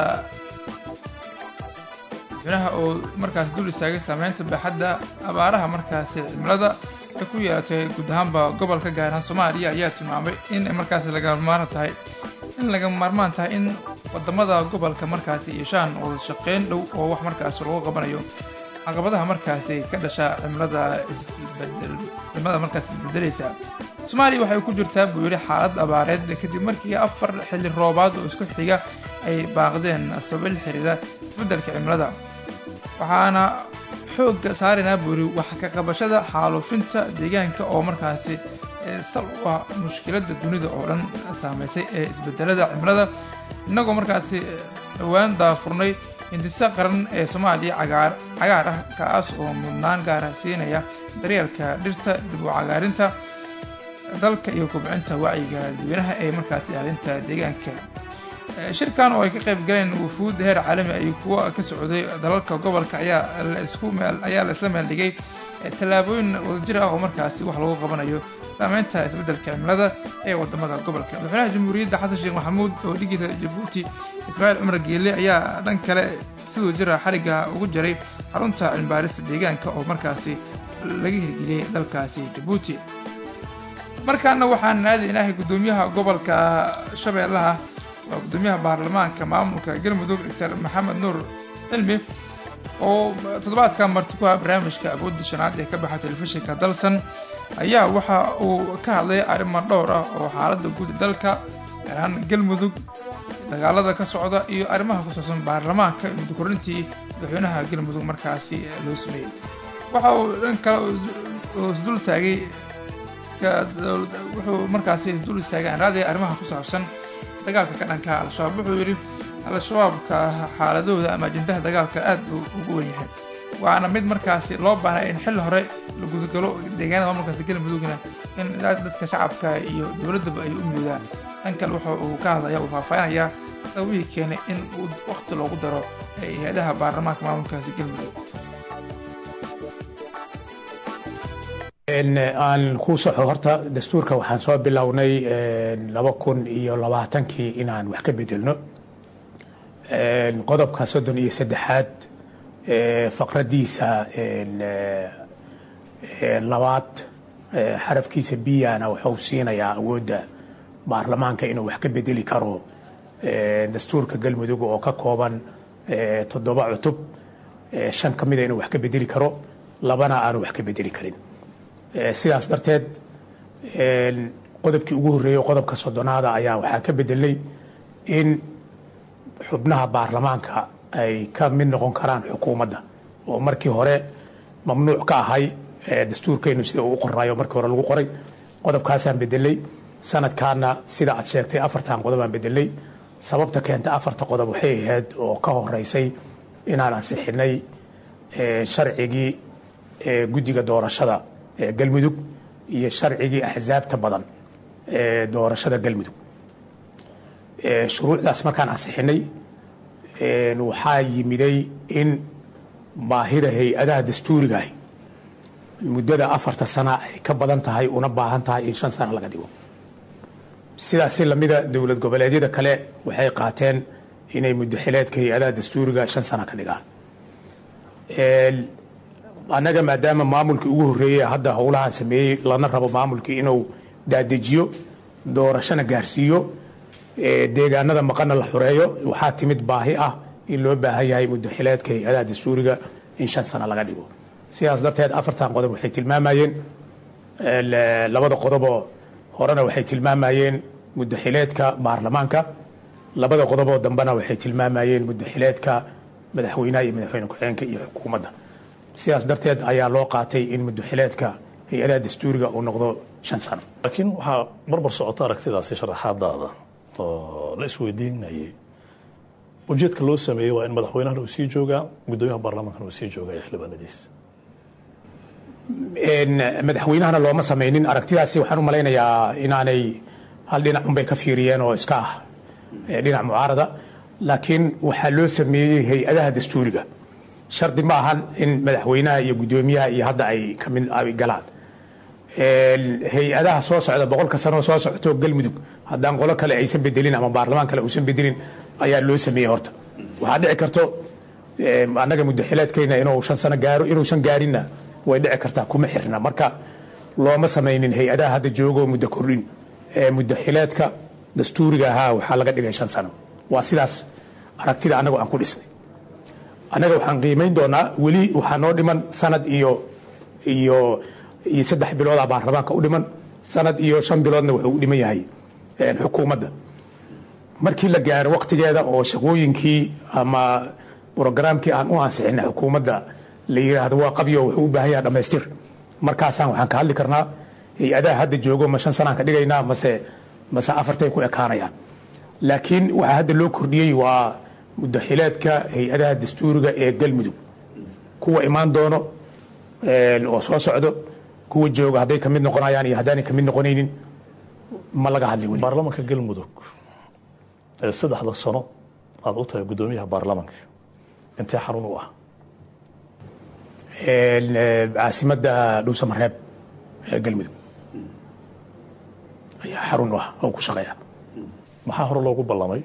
Speaker 1: madaxweynaha oo markaasi dul istaagay saameynta baaxadda abaaraha markaasi cimilada ay ku yeelatay guud ahaanba gobolka gaar ahaan soomaaliya ayaa tilmaamay in markaasi lagama maarmaan tahay in lagama maarmaan tahay in wadamada gobolka markaasi yeeshaan wada shaqeyn dhow oo wax markaasi lagu qabanayo caqabadaha markaasi ka dhasha cimilada isbedel cimilada markaasi isbedelaysa soomaaliya waxay ku jirtaa buu yidhi xaalad abaareed kadib markii afar xilli roobaad oo isku xiga ay baaqdeen sabab la xiriira isbeddelka cimilada waxaana xoogga saaraynaa buu yidhi wax ka qabashada xaaluufinta deegaanka oo markaasi sal u ah mushkiladda dunida oo dhan saameysay ee isbedelada cimilada innagoo markaasi dhowaan daafurnay hindisa qaran ee soomaaliya cagaar cagaar ah kaas oo mudnaan gaara siinaya daryeelka dhirta dib u cagaarinta dalka iyo kobcinta wacyiga dadweynaha ee markaasi ilaalinta deegaanka shirkan oo ay ka qayb galeen wufuud heer caalami ay kuwa ka socday dalalka gobolka ayaa laisku meel ayaa la isla meel dhigay tallaabooyin wadajir ah oo markaasi wax lagu qabanayo saameynta isbeddelka cimilada ee wadamada gobolka madaxweynaha jamhuuriyadda xasan sheekh maxamuud oo dhigiisa jabuuti ismaaciil cumar geelle ayaa dhan kale siduu jira xarigga ugu jaray xarunta cilmibaarista deegaanka oo markaasi laga hirgeliyey dalkaasi jabuuti markaana waxaan aadaynahay guddoomiyaha gobolka shabeellaha waa guddoomiyaha baarlamaanka maamulka galmudug doctor maxamed nuur cilmi oo toddobaadka marti ku ah barnaamijka awoodda shanaad ee ka baxa telefishinka dalsan ayaa waxa uu ka hadlay arrimo dhowr ah oo xaaladda guud dalka gaar ahaan galmudug dagaalada ka socda iyo arrimaha ku saabsan baarlamaanka muddo korintii madaxweynaha galmudug markaasi loo sameeyey waxa uu dhan kale oo isdul taagay wuxuu markaasi isdul istaagay anraadaya arrimaha ku saabsan dagaalka ka dhanka al-shabaab wuxuu yidhi al-shabaabka xaaladooda ama ajendaha dagaalka aad buu ugu wen yahay waana mid markaasi loo baahnay in xilli hore la gudagalo deegaanada maamulkaasi galmudugna in dadka shacabka iyo dowladdaba ay u midoodaan dhan kale wuxa uu ka hadlaya uu faahfaahinayaa sababihii keenay in uu waqti loogu daro hay-adaha baarlamaanka maamulkaasi galmudug
Speaker 15: aan kuu soxo horta dastuurka waxaan soo bilownay laba kun iyo labaatankii inaan wax ka bedelno qodobka soddon iyo saddexaad faqradiisa labaad xarafkiisa biyana wuxuu siinayaa awoodda baarlamaanka inuu wax ka bedeli karo dastuurka galmudug oo ka kooban toddoba cutub shan ka mida inuu wax ka bedeli karo labana aanu wax ka bedeli karin sidaas darteed qodobkii ugu horreeyey qodobka soddonaada ayaa waxaa ka bedelay in xubnaha baarlamaanka ay ka mid noqon karaan xukuumadda oo markii hore mamnuuc ka ahay dastuurkeennu sida uu u qornaayo markii hore lagu qoray qodobkaasaan bedelay sanadkaana sida aad sheegtay afartan qodobaan bedelay sababta keenta afarta qodob waxay ahayd oo ka horeysay inaan ansixinay sharcigii guddiga doorashada ee galmudug iyo sharcigii axsaabta badan ee doorashada galmudug shuruucdaas markaan ansixinay waxaa yimiday in baahida hay-adaha dastuurigaah muddada afarta sana ay ka badan tahay una baahan tahay in shan sana laga dhigo sidaasi lamida dowlad goboleedyada kale waxay qaateen inay muddaxileedka hay-adaha dastuuriga shan sana ka dhigaan annaga maadaama maamulkii ugu horreeyey hadda howlahan sameeyey lana rabo maamulkii inuu daadejiyo doorashona gaarsiiyo deegaanada maqana la xureeyo waxaa timid baahi ah in loo baahan yahay muddaxileedka hay-adaha dastuuriga in shan sano laga dhigo sidaas darteed afartan qodob waxay tilmaamayeen labada qodoboo horena waxay tilmaamayeen muddaxileedka baarlamaanka labada qodoboo dambena waxay tilmaamayeen muddaxileedka madaxweynaha iyo madaxweyne ku-xigeenka iyo xukuumadda sidaas darteed ayaa loo qaatay in muddaxileedka hay-adaha dastuuriga uu noqdo shan sano
Speaker 16: laakiin waxaa barbar socota aragtidaasi sharaxaadaada oo la isweydiinayay ujeedka loo sameeyey waa in madaxweynahana uu sii joogaa guddoomiyaha baarlamaankana uu sii joogaa iyo xildhibaanadiisa
Speaker 15: madaxweynahana looma samaynin aragtidaasi waxaan u malaynayaa inaanay hal dhinac unbay ka fiiriyeen oo iska ah
Speaker 17: dhinac mucaarada laakiin waxaa loo sameeyey hay-adaha dastuuriga shardi ma ahan in madaxweynaha iyo guddoomiyaha iyo hadda ay kamid ay galaan hay-adaha soo socda boqolka sanoo soo socto galmudug haddaan qolo kale aysan bedelin ama baarlamaan kale uusan bedelin ayaa loo sameeyey horta waxaa dhici karto annaga muddaxileedkeyna inuu shan sano gaaro inuusan gaarinna way dhici kartaa kuma xirna marka looma samaynin hay-adaha hadda joogo muddo kordhin muddaxileedka dastuuriga ahaa waxaa laga dhigay shan sano waa sidaas aragtida annagu aan ku dhisnay annaga waxaan qiimayn doonaa weli waxaa noo dhiman sanad iyo iyo iyo saddex bilooda baarlamaanka u dhiman sanad iyo shan biloodna wuxuu u dhiman yahay xukuumadda markii la gaaro waktigeeda oo shaqooyinkii ama brogaraamkii aan u ansixina xukuumadda la yidhaahdo waa qabyo wuxuu u baahan yahay dhammaystir markaasaan waxaan ka hadli karnaa hay-adaha hadda joogo ma shan sanaan ka dhigaynaa mase mase afartay ku ekaanayaan laakiin waxaa hadda loo kordhiyey waa muddaxileedka hay-adaha dastuuriga ee galmudug kuwa imaan doono oo soo socdo kuwa jooga hadday kamid noqonayaan iyo haddaanay kamid noqonaynin ma laga hadli weli
Speaker 16: baarlamanka galmudug ee saddexda sano aad u tahay guddoomiyaha baarlamanka intee xarun u ah
Speaker 17: caasimadda dhuusamareeb ee galmudug ayaa xarun u ah oo ku shaqeeya
Speaker 16: maxaa hore loogu ballamay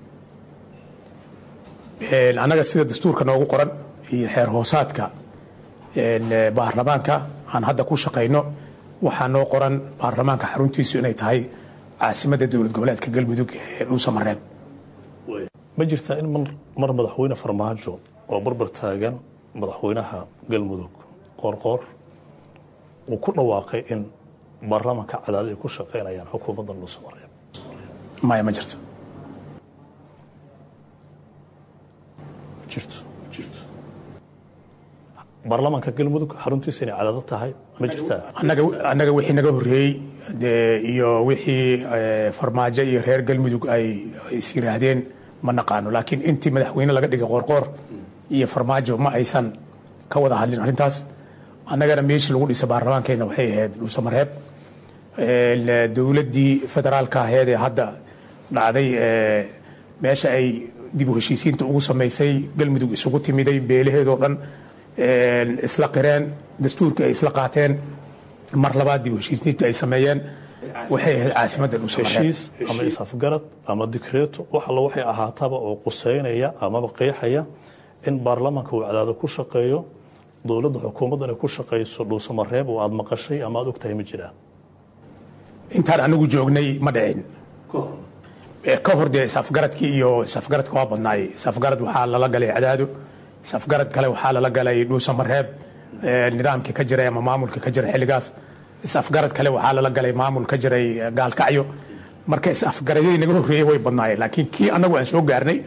Speaker 17: annaga sida dastuurka noogu qoran iyo xeer hoosaadka baarlamaanka aan hadda ku shaqayno waxaa noo qoran baarlamaanka xaruntiisu inay tahay caasimadda dowlad goboleedka galmudug ee dhuusamareeb
Speaker 16: ma jirtaa in mar madaxweyne farmaajo oo barbar taagan madaxweynaha galmudug qoorqoor uu ku dhawaaqay in baarlamaanka cadaadi ay ku shaqaynayaan xukuumadda dhuusamareeb
Speaker 17: maya ma jirto
Speaker 16: jirto jirto baarlamaanka galmudug xaruntiisa inay cadaado tahay ma jirtaa
Speaker 17: annaga annaga wixii naga horreeyey dee iyo wixii farmaajo iyo reer galmudug ay is yiraahdeen ma naqaano laakiin intii madaxweyne laga dhigay qoorqoor iyo farmaajo ma aysan ka wada hadlin arrintaas annagana meeshii lagu dhisa baarlamaankeenna waxay ahayd dhuusamareeb dowladdii federaalka aheed ee hadda dhacday meesha ay dib u heshiisiinta ugu samaysay galmudug isugu timiday beelaheedoo dhan isla qireen dastuurkii ay isla qaateen mar labaad dib u heshiisiinta ay sameeyeen waxay ahayd caasimadda dhuusamareeb
Speaker 16: heshiis ama is-afgarad ama dikreeto wax alla waxay ahaataba oo quseynaya amaba qeexaya in baarlamaanka uu cadaado ku shaqeeyo dowladda xukuumaddan ay ku shaqayso dhuusamareeb oo aad maqashay ama aad ogtahay ma jiraan
Speaker 17: intaan anigu joognay ma dhicin ka hor dee isafgaradkii iyo isafgaradka waa badnaay isafgarad waxaa lala galay cadaado isafgarad kale waxaa lala galay dhuusamareeb nidaamkii ka jiray ama maamulkii ka jiray xilligaas isafgarad kale waxaa lala galay maamul ka jiray gaalkacyo marka isafgaradyadii naga horreeyey way badnaayeen laakiin kii annagu aan soo gaarnay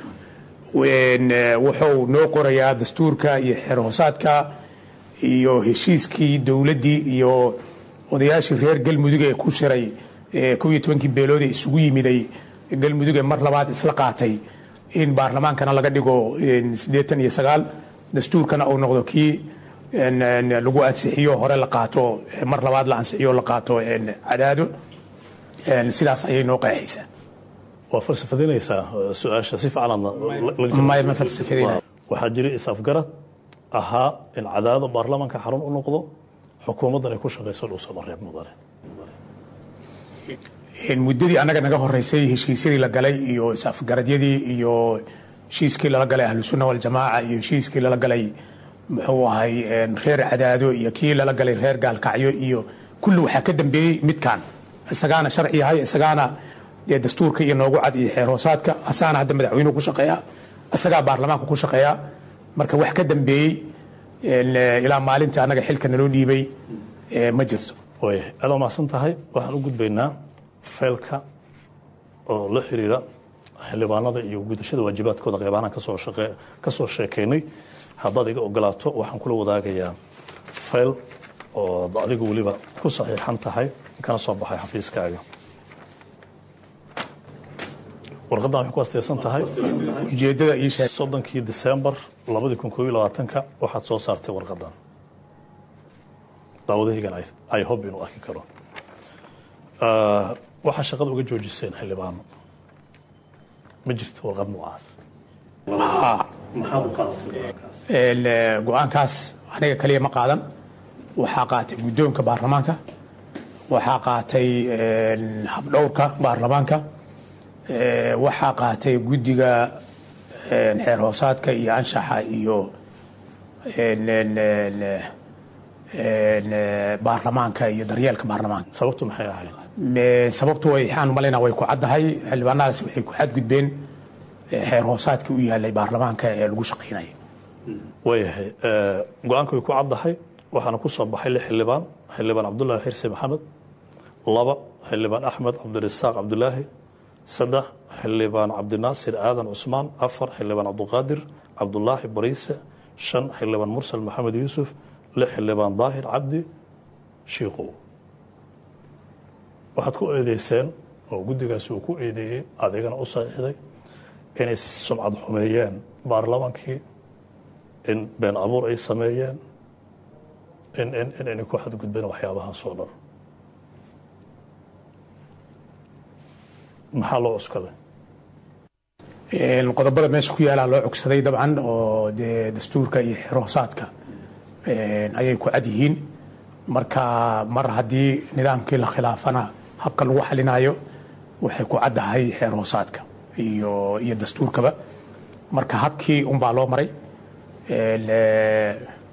Speaker 17: wuxuu noo qorayaa dastuurka iyo xeer hoosaadka iyo heshiiskii dowladdii iyo odayaashii reer galmudug ee ku shiray kow iyo tobankii beelood ee isugu yimiday galmudug ee mar labaad isla qaatay in baarlamaankana laga dhigo siddeetan iyo sagaal dastuurkana uu noqdo kii lagu ansixiyo hore la qaato mar labaad la ansixiyo la qaato cadaado sidaas ayay noo qeexaysaa
Speaker 16: waa falsafadinaysaa su-aasha si
Speaker 17: maya ma falsafadina
Speaker 16: waxaa jiray is-afgarad ahaa in cadaado baarlamaanka xarun u noqdo xukuumaddan ay ku shaqayso dhuusamareeb mudane
Speaker 17: muddadii annaga naga horeysay heshiisyadii la galay iyo is-afgaradyadii iyo heshiiskii lala galay ahlusunna waljamaaca iyo heshiiskii lala galay muxuu ahay reer cadaado iyo kii lala galay reer gaalkacyo iyo kulli waxaa ka dambeeyey midkan isagaana sharci yahay isagaana dee dastuurka iyo noogu cad iyo xeer hoosaadka asaana hadda madaxweynuhu ku shaqeeya isagaa baarlamaanka ku shaqeeya marka wax ka dambeeyey ilaa maalintii annaga xilka naloo dhiibay ma jirto
Speaker 16: waayahay aad waa mahadsan tahay waxaan u gudbaynaa feelka oo la xiriira xildhibaanada iyo gudashada waajibaadkooda qeybahaan kasoo shaqe kasoo sheekaynay haddaad iga ogolaato waxaan kula wadaagayaa fayl oo adigu weliba ku saxiixan tahay kana soo baxay xafiiskaaga warqaddan waxay ku asteysan tahay
Speaker 17: ujeedada ii sheeg
Speaker 16: soddonkii disembar labadii kun koob iyo labaatanka waxaad soo saartay warqaddan daawadahaygan ay hob inuu arki karo waxaa shaqada uga joojiseen xildhibaano ma jirto warqad noocaas
Speaker 2: Haa.
Speaker 16: maxaad u qaadasay
Speaker 2: Een, eh, go-aankaas aniga kaliya ma qaadan waxaa qaatay guddoonka baarlamaanka waxaa qaatay een, habdhowrka baarlamaanka eh, waxaa qaatay guddiga een, xeer hoosaadka iyo anshaxa iyo een, een, een, een, eh, baarlamaanka iyo daryeelka baarlamaanka
Speaker 16: sababtu maxay ahayd
Speaker 2: Me- sababtu way waxaan malaynaa way ku caddahay xildhibaanadaas waxay ku xadgudbeen eh, xeer hoosaadkii u yaalay baarlamaanka ee lagu shaqaynaya
Speaker 16: waayahay eh, go-aanka way ku caddahay waxaana ku soo baxay lix xildhibaan xildhibaan cabdulaahi xirsi maxamed laba xildhibaan axmed cabdirasaaq cabdulaahi saddex xildhibaan cabdinaasir aadan cusmaan afar xildhibaan cabduqaadir cabdulaahi bariise shan xildhibaan mursal maxamed yuusuf lix xildhibaan daahir cabdi shiikow waxaad ku eedeyseen oo guddigaasi uu ku eedeeyey adigana u saxiixday inay sumcad xumeeyeen baarlamaankii in been abuur ay sameeyeen in in in inay ku xadgudbeen waxyaabahaas oo dhan maxaa loo cuskaday
Speaker 2: Een, qodobada meesha ku yaalaa loo cogsaday dabcan oo dee dastuurka iyo xeer hoosaadka een, ayay ku cad yihiin marka mar haddii nidaamkii la khilaafana habka lagu xalinayo waxay ku caddahay xeer hoosaadka iyo iyo dastuurkaba marka habkii unbaa loo maray Een, eh,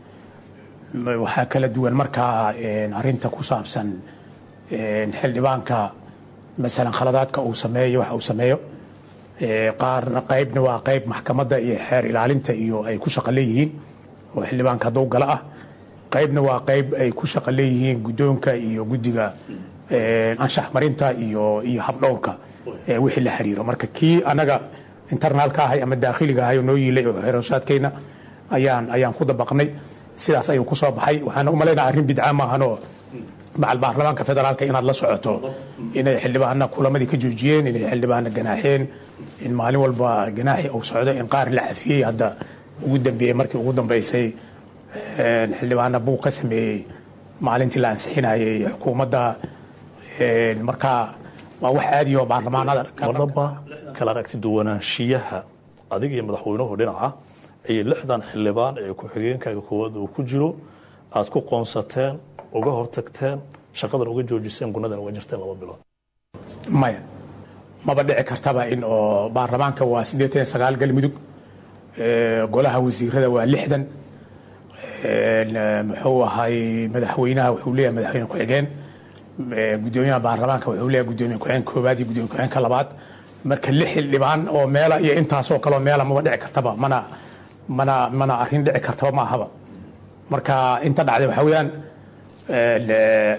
Speaker 2: m- waxaa kala duwan markaa een, arrinta ku saabsan een, xildhibaanka masalan khaladaadka uu sameeyo waxa uu sameeyo Ee, qaarna qaybna waa qayb maxkamadda iyo xeer ilaalinta iyo ay ku shaqo leeyihiin oo xildhibaanka hadduu gala ah qaybna waa qayb ay ku shaqo leeyihiin guddoonka iyo guddiga ee, anshax marinta iyo iyo habdhowrka ee wixii la xiriiro marka kii anaga internaalka ahay ama daakhiliga ahay oo noo yiilay oo xeeroosaadkayna ayaan ayaan ku dabaqnay sidaas ayuu ku soo baxay waxaan u malaynaa arrin bidca maahanoo macal baarlamaanka federaalka inaad la socoto inay xildhibaana kulamadii ka joojiyeen inay xildhibaana ganaaxeen in maalin walba ganaaxi uu socdo in qaar la cafiyey hadda ugu dambeeyey markii ugu dambeysay een, xildhibaana buu ka sameeyey maalintii la ansixinayay xukuumadda een, marka waa wax aadi oo baarlamaanada
Speaker 16: wadaba kala aragti duwanaanshiyaha adiga iyo madaxweynuhu dhinaca ayay lixdan xildhibaan ee ku-xigeenkaaga koowaad uu ku jiro aad ku qoonsateen uga hortagteen shaqadan uga joojiseen gunadan uga jirteen laba bilood
Speaker 2: maya maba dhici kartaba in oo baarlamaanka waa siddeetan iyo sagaal galmudug ee, golaha wasiirada waa lixdan een, ee, muxuu ahay madaxweynaha wuxuu leeyahay madaxweyne ku-xigeen ee, guddoomiyaha baarlamaanka wuxuu leeyahay guddoomiye ku-xigeen koowaad iyo guddoomiye ku-xigeenka labaad marka lix xildhibaan oo meela iyo intaasoo kaleo meela maba dhici kartaba mana mana mana arrin dhici kartaba ma ahaba marka inta dhacday waxaa weeyaan een, ee,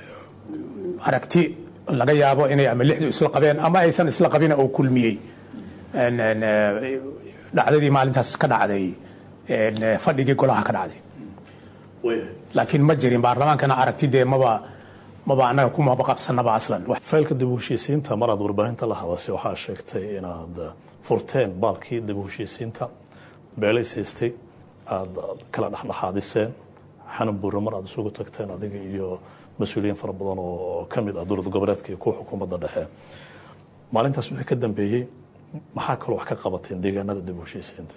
Speaker 2: aragti laga yaabo inay ama lixdu isla qabeen ama aysan isla qabina oo kulmiyey Een, een, ee, dhacdadii maalintaas ka dhacday een, ee, fadhigii golaha ka dhacday laakiin ma jirin baarlamaankana aragti dee maba maba annaga kumaba qabsanaba aslan Wax-
Speaker 16: faylka dib u heshiisiinta maraad warbaahinta la hadashay waxaa sheegtay inaad furteen baalkii dib u heshiisiinta beelays haystay aad kala dhexdhexaadiseen xanan buure mar aad isugu tagteen adiga iyo mas-uuliyiin fara badan oo ka mid ah dowlad goboleedka iyo kuwa xukuumadda dhexe maalintaas wixii ka dambeeyey maxaa kaloo wax ka qabateen deegaanada dib u heshiisiinta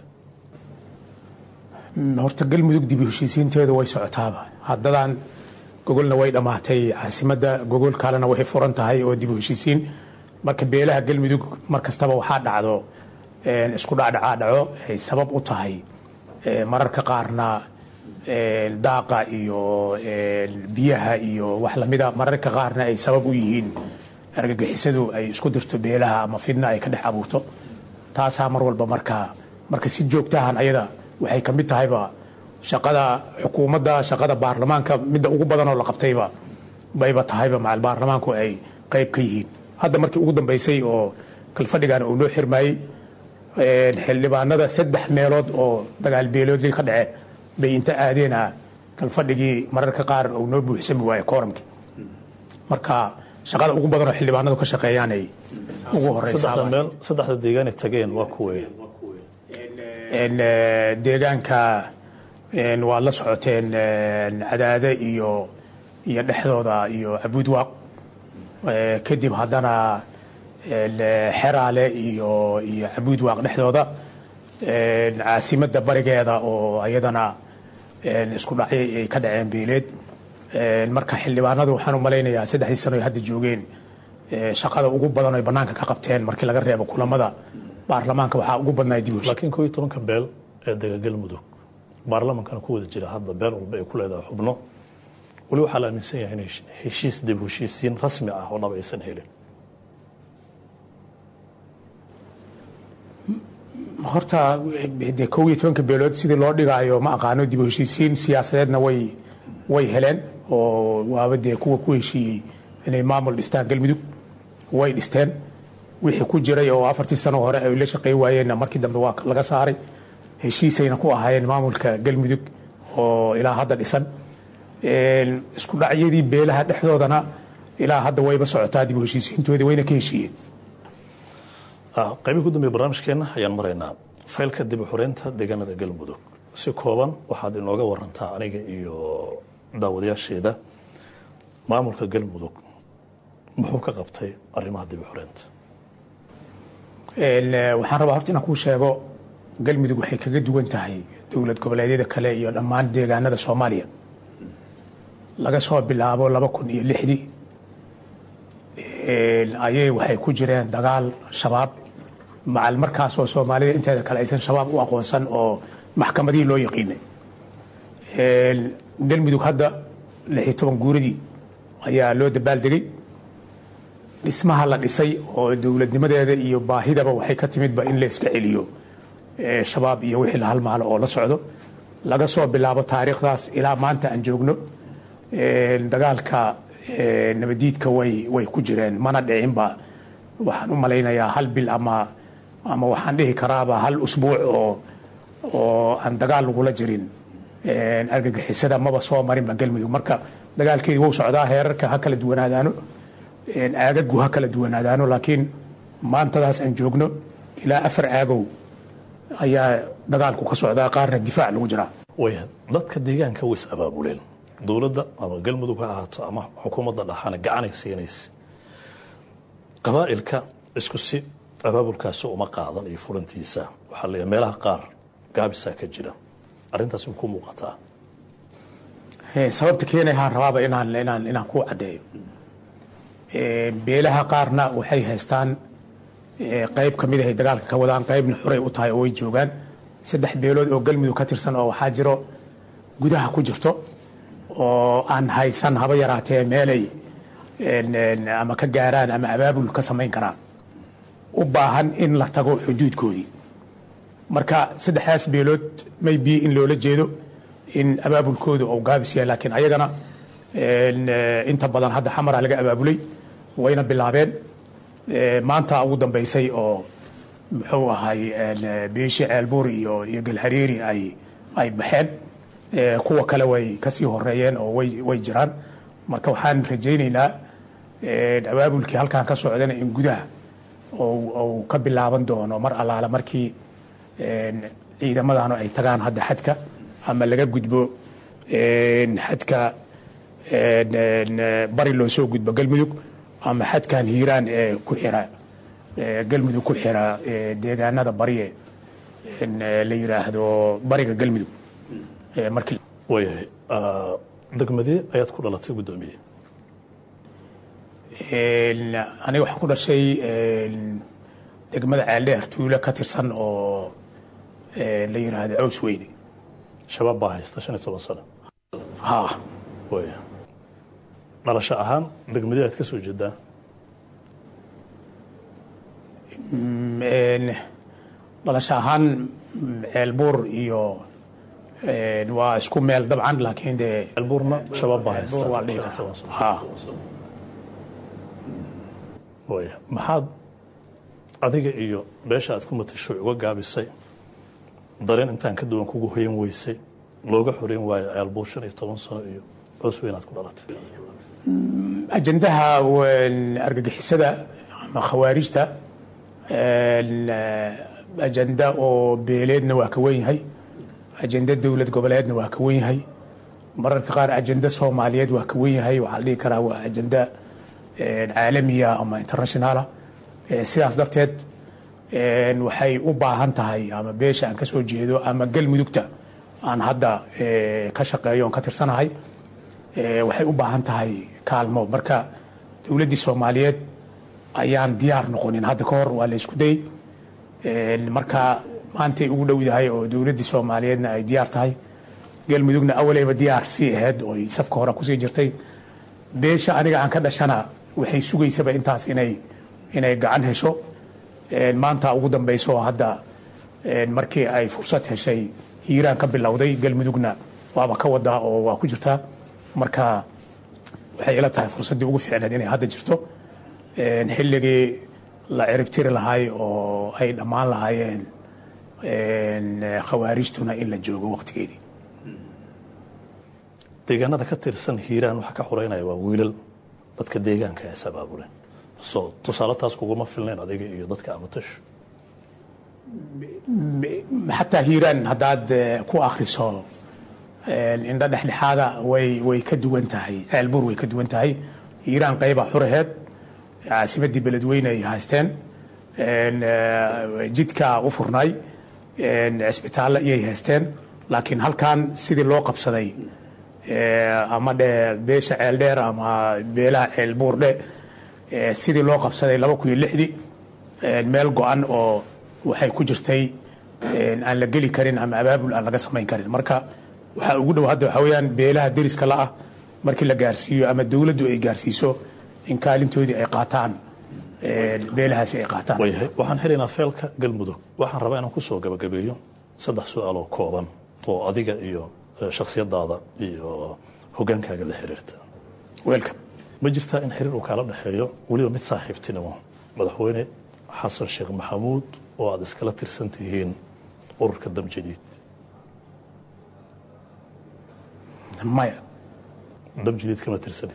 Speaker 2: Mm, horta galmudug dib u heshiisiinteedu way socotaaba haddadan gogolna way dhammaatay caasimadda gogol kalena way furan tahay oo dib u heshiisiin marka beelaha galmudug mar kastaba waxaa dhacdo een, isku dhacdhacaa dhaco ay sabab u tahay ee, mararka qaarna een, daaqa iyo een, biyaha iyo wax lamida mararka qaarna ay sabab u yihiin argagixisadu ay isku dirto beelaha ama fidna ay ka dhex abuurto taasaa mar walba marka marka si joogtahan ayada waxay ka mid tahayba shaqada xukuumadda shaqada baarlamaanka midda ugu badan oo la qabtayba bayba tahayba macal baarlamaanku ay qayb ka yihiin hadda markii ugu dambeysay oo kalfadhigan uu noo xirmayey een, xildhibaanada saddex meelood oo dagaal beeloodii ka dhaceen bay inta aadeena kalfadhigii mararka qaar uu noo buuxsami waaye kooramkii marka shaqada ugu badan oo xildhibaanadu ka shaqeeyaan ay ugu horeysaa
Speaker 16: saddexda meel saddexda deegaanay tageen waa kuwee
Speaker 2: een, eh, deegaanka een, waa la socoteen een, cadaade iyo iyo dhexdooda iyo cabuudwaaq Eh, kadib haddana
Speaker 17: xeraale iyo iyo cabuud waaq dhexdooda caasimadda barigeeda oo ayadana isku dhacyo ay ka dhaceen beeleed marka xildhibaanadu waxaan u malaynayaa saddexdii sano ay hadda joogeen shaqada ugu badan ay bannaanka ka qabteen markii laga reebo kulamada baarlamaanka waxaa ugu badnaa dib
Speaker 16: laakiin koo iyo tobanka beel ee dega galmudug baarlamaankana ku wada jira hadda beel walba ay ku leedahay xubno weli waxaa la aaminsan yahay inay heshiis dib heshiisiin rasmi ah oo dhab aysan helin
Speaker 17: horta de kow iyo tobanka beelood sidii loo dhigaayo ma aqaano dib u heshiisiin siyaasadeedna way way heleen oo waaba dee kuwa ku heshiiyey inay maamul dhistaan galmudug way dhisteen wixii ku jiray oo afartii sano hore ay la shaqeyn waayeenna markii dambe waa laga saaray heshiisayna ku ahaayeen maamulka galmudug oo ilaa hadda dhisan isku dhacyadii beelaha dhexdoodana ilaa hadda wayba socotaa dib u heshiisiintoodii wayna ka heshiiyeen
Speaker 16: qaybii ugu dambeya barnaamijkeenna ayaan maraynaa faylka dib u xoreynta deegaanada galmudug si kooban waxaad inooga warantaa aniga iyo daawadayaasheeda maamulka galmudug muxuu ka qabtay arrimaha dib u xoreynta
Speaker 17: waxaan rabaa horta inaan kuu sheego galmudug waxay kaga duwan tahay dowlad goboleedyada kale iyo dhammaan deegaanada soomaaliya laga soo bilaabo laba kun iyo lixdii ayay waxay ku jireen dagaal shabaab macal markaas oo soomaalida inteeda kale aysan shabaab u aqoonsan oo maxkamadihii loo yaqiinay galmudug hadda lix iyo toban guuradii ayaa loo dabaaldegay dhismaha la dhisay oo dowladnimadeeda iyo baahidaba waxay ka timidba in la iska celiyo shabaab iyo wixii la halmaalo oo la socdo laga soo bilaabo taariikhdaas ilaa maanta aan joogno dagaalka nabadiidka way way ku jireen mana dhicinba waxaan u malaynayaa hal bil ama ama waxaan dhihi karaaba hal usbuuc oo oo aan dagaal lagula jirin argagixisada maba soo marinba galmudug marka dagaalkeedii wuu socdaa heerarka ha kala duwanaadaano aagagu ha kala duwanaadaano laakiin maantadaas aan joogno ilaa afar aagow ayaa dagaalku ka socdaa qaarna difaac lagu jiraa
Speaker 16: waya dadka deegaanka way is abaabuleen dowladda ama galmudug ha ahaato ama xukuumadda dhaxana gacanay siinaysa qabaa'ilka isku si abaabulkaasi uma qaadan iyo furantiisa waxaa la meelaha qaar gaabisaa ka jira arrintaas ku muuqataa
Speaker 17: sababta keenayhaan rabaaba inaan inaan inaan ku caddeeyo beelaha qaarna waxay haystaan qayb ka mid ahay dagaalka ka wadaan qaybna xuray u tahay oo way joogaan saddex beelood oo galmudug ka tirsan oo waxaa jiro gudaha ku jirto oo aan haysan haba yaraatee meelay ama ka gaaraan ama abaabul ka samayn karaan u baahan in la tago xuduudkoodii marka saddexdaas beelood maybe in loola jeedo in abaabulkooda uu gaabis yahay laakiin ayagana inta badan hadda xamara laga abaabulay wayna bilaabeen maanta ugu dambaysay oo muxuu ahay beeshi ceelbuur iyo iyo galhariiri ay ay baxeen kuwa kale way kasii horeeyeen oo way way jiraan marka waxaan rajaynaynaa abaabulkii halkan ka socdana in gudaha uu ka bilaaban doono mar allaala markii ciidamadanu ay tagaan hadda xadka ama laga gudbo xadka bari loo soo gudbo galmudug ama xadkan hiiraan ee ku xira galmudug ku xira deegaanada bariye la yiraahdo bariga galmudug markii
Speaker 16: waayahay degmadee ayaad ku dhalatay guddoomiye
Speaker 17: aniga waxaan ku dhashay degmada ceeldheer tuulo ka tirsan oo la yiraahdo caws weyne
Speaker 16: shabaab baa haysta shan iyo toban sano
Speaker 17: ha
Speaker 16: waya dhalasho ahaan degmadee aad ka soo jeedaa
Speaker 17: dhalasho ahaan ceelbuur iyo waa isku meel dabcan laakiin dee
Speaker 16: ceelbuurna shabaab baa haysta
Speaker 17: waa dhihi karaa ha
Speaker 16: waya maxaad adiga iyo beesha aad ku matasho uga gaabisay dareen intaan ka duwan kugu hoyan weysay looga xoreyn waayo ceelbuur shan iyo toban sano iyo coos weyn aad ku dhalatay
Speaker 17: ajandaha argagixisada ama khawaarijta ajanda oo beeleedna waa ka wen yahay ajanda dowlad goboleedna waa ka wen yahay mararka qaar ajanda soomaaliyeed waa ka wen yahay waxaa la dhihi karaa waa ajanda caalamiya ama internationaala sidaas darteed waxay u baahan tahay ama beesha aan ka soo jeedo ama galmudugta aan hadda ka shaqeeyo on ka tirsanahay waxay u baahan tahay kaalmo marka dowladdii soomaaliyeed ayaan diyaar noqonin hadda ka hor waa la isku day marka maantay ugu dhowdahay oo dowladdii soomaaliyeedna ay diyaar tahay galmudugna awaleyba diyaar sii ahayd oo safka hore kusii jirtay beesha aniga aan ka dhashana waxay sugaysaba intaas inay inay gacan hesho maanta ugu dambayso hadda markii ay fursad heshay hiiraan ka bilowday galmudugna waaba ka wadaa oo waa ku jirtaa marka waxay ila tahay fursaddii ugu fiicneed inay hadda jirto xilligii la ciribtiri lahay oo ay dhammaan lahaayeen khawaarijtuna in la joogo waqtigeedii
Speaker 16: deegaanada ka tirsan hiiraan waxaa ka xoreynaya waa wiilal dadka deegaanka is abaabuleen so tusaale taas kuguma filnayn adiga iyo dadka amatashu
Speaker 17: xataa hiiraan haddaad ku akhriso indho dhexdhexaada way way ka duwan tahay ceelbuur way ka duwan tahay hiiraan qayba xuraheed caasimadii beledweyne ay haysteen jidka u furnay cisbitaalle iyay haysteen laakiin halkan sidii loo qabsaday ama dhe beesha ceeldheer ama beelaha ceelbuur dhe sidii loo qabsaday laba kun iyo lixdii meel go-an oo waxay ku jirtay aan la geli karin ama abaabul aan laga samayn karin marka waxaa ugu dhow hadda waxaa weeyaan beelaha deriska la ah markii la gaarsiiyo ama dowladdu ay gaarsiiso in kaalintoodii ay qaataan beelahaasi ay qaataan
Speaker 16: waayahay waxaan xelaynaa feelka galmudug waxaan rabaa inaan kusoo gabagabeeyo saddex su-aaloo kooban oo adiga iyo shakhsiyadaada iyo hogaankaaga la xiriirta
Speaker 17: welcome
Speaker 16: ma jirtaa in xiriir uu kaala dhexeeyo weliba mid saaxiibtinimo madaxweyne xasan sheekh maxamuud oo aad iskala tirsan tihiin ururka damjadiid
Speaker 17: maya
Speaker 16: damjadiid kama tirsanid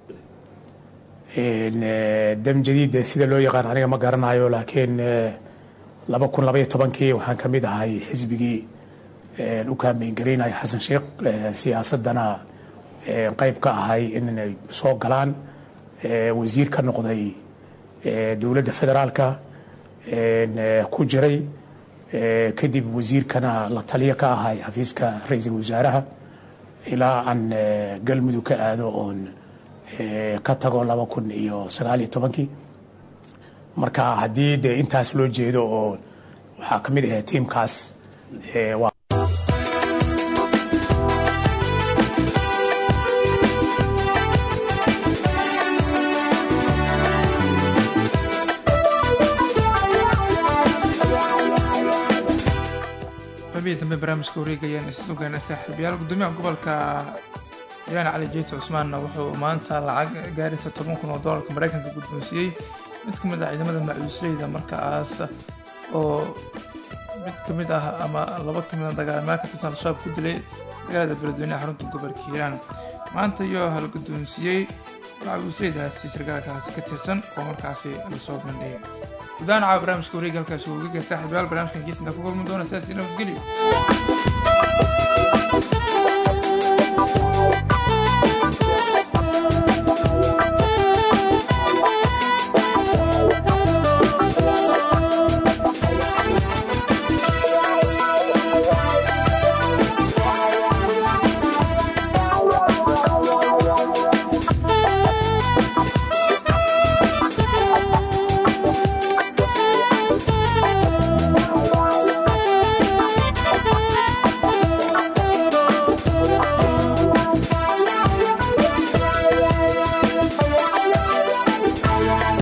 Speaker 17: dam jadiid sida loo yaqaan aniga ma garanayo laakiin laba kun labaiyo tobankii waxaan ka mid ahay xisbigii u kaambeyn garaynaya xasan sheekh siyaasadana qayb ka ahay inay soo galaan wasiir ka noqday dowladda federaalka ku jiray kadib wasiirkana la taliyo ka ahay xafiiska ra-iisul wasaaraha ilaa aan galmudug ka aado oon ka tago laba kun iyo sagaal iyo tobankii marka haddii dee intaas loo jeedo oo waxaa ka mid ahay tiimkaas waa
Speaker 1: qabiya dambe barnaamijka wareegayaan islugeena saaxiibayaal gudoomiyaha gobolka hiiraan cali jeyti cusmaanna wuxuu maanta lacag gaaraysa toban kun oo doolarka maraykanka guddoonsiiyey mid ka mid ah ciidamada macuusleyda markaas oo mid ka mid ah ama laba ka mid a dagaalamaal ka tirsan al-shabaab ku dilay magaalada beledweyneha xarunta gobolka hiiraan maanta iyo halguddoonsiiyey macuusleydaasi sargaalkaasi ka tirsan oo markaasi lasoo bandhigay gudahaan caawa barnaamijka wareega halkaasi ugaga saaxiibayaal barnaamijkan geesinta ku kulmi doona sidaas nabadgelyo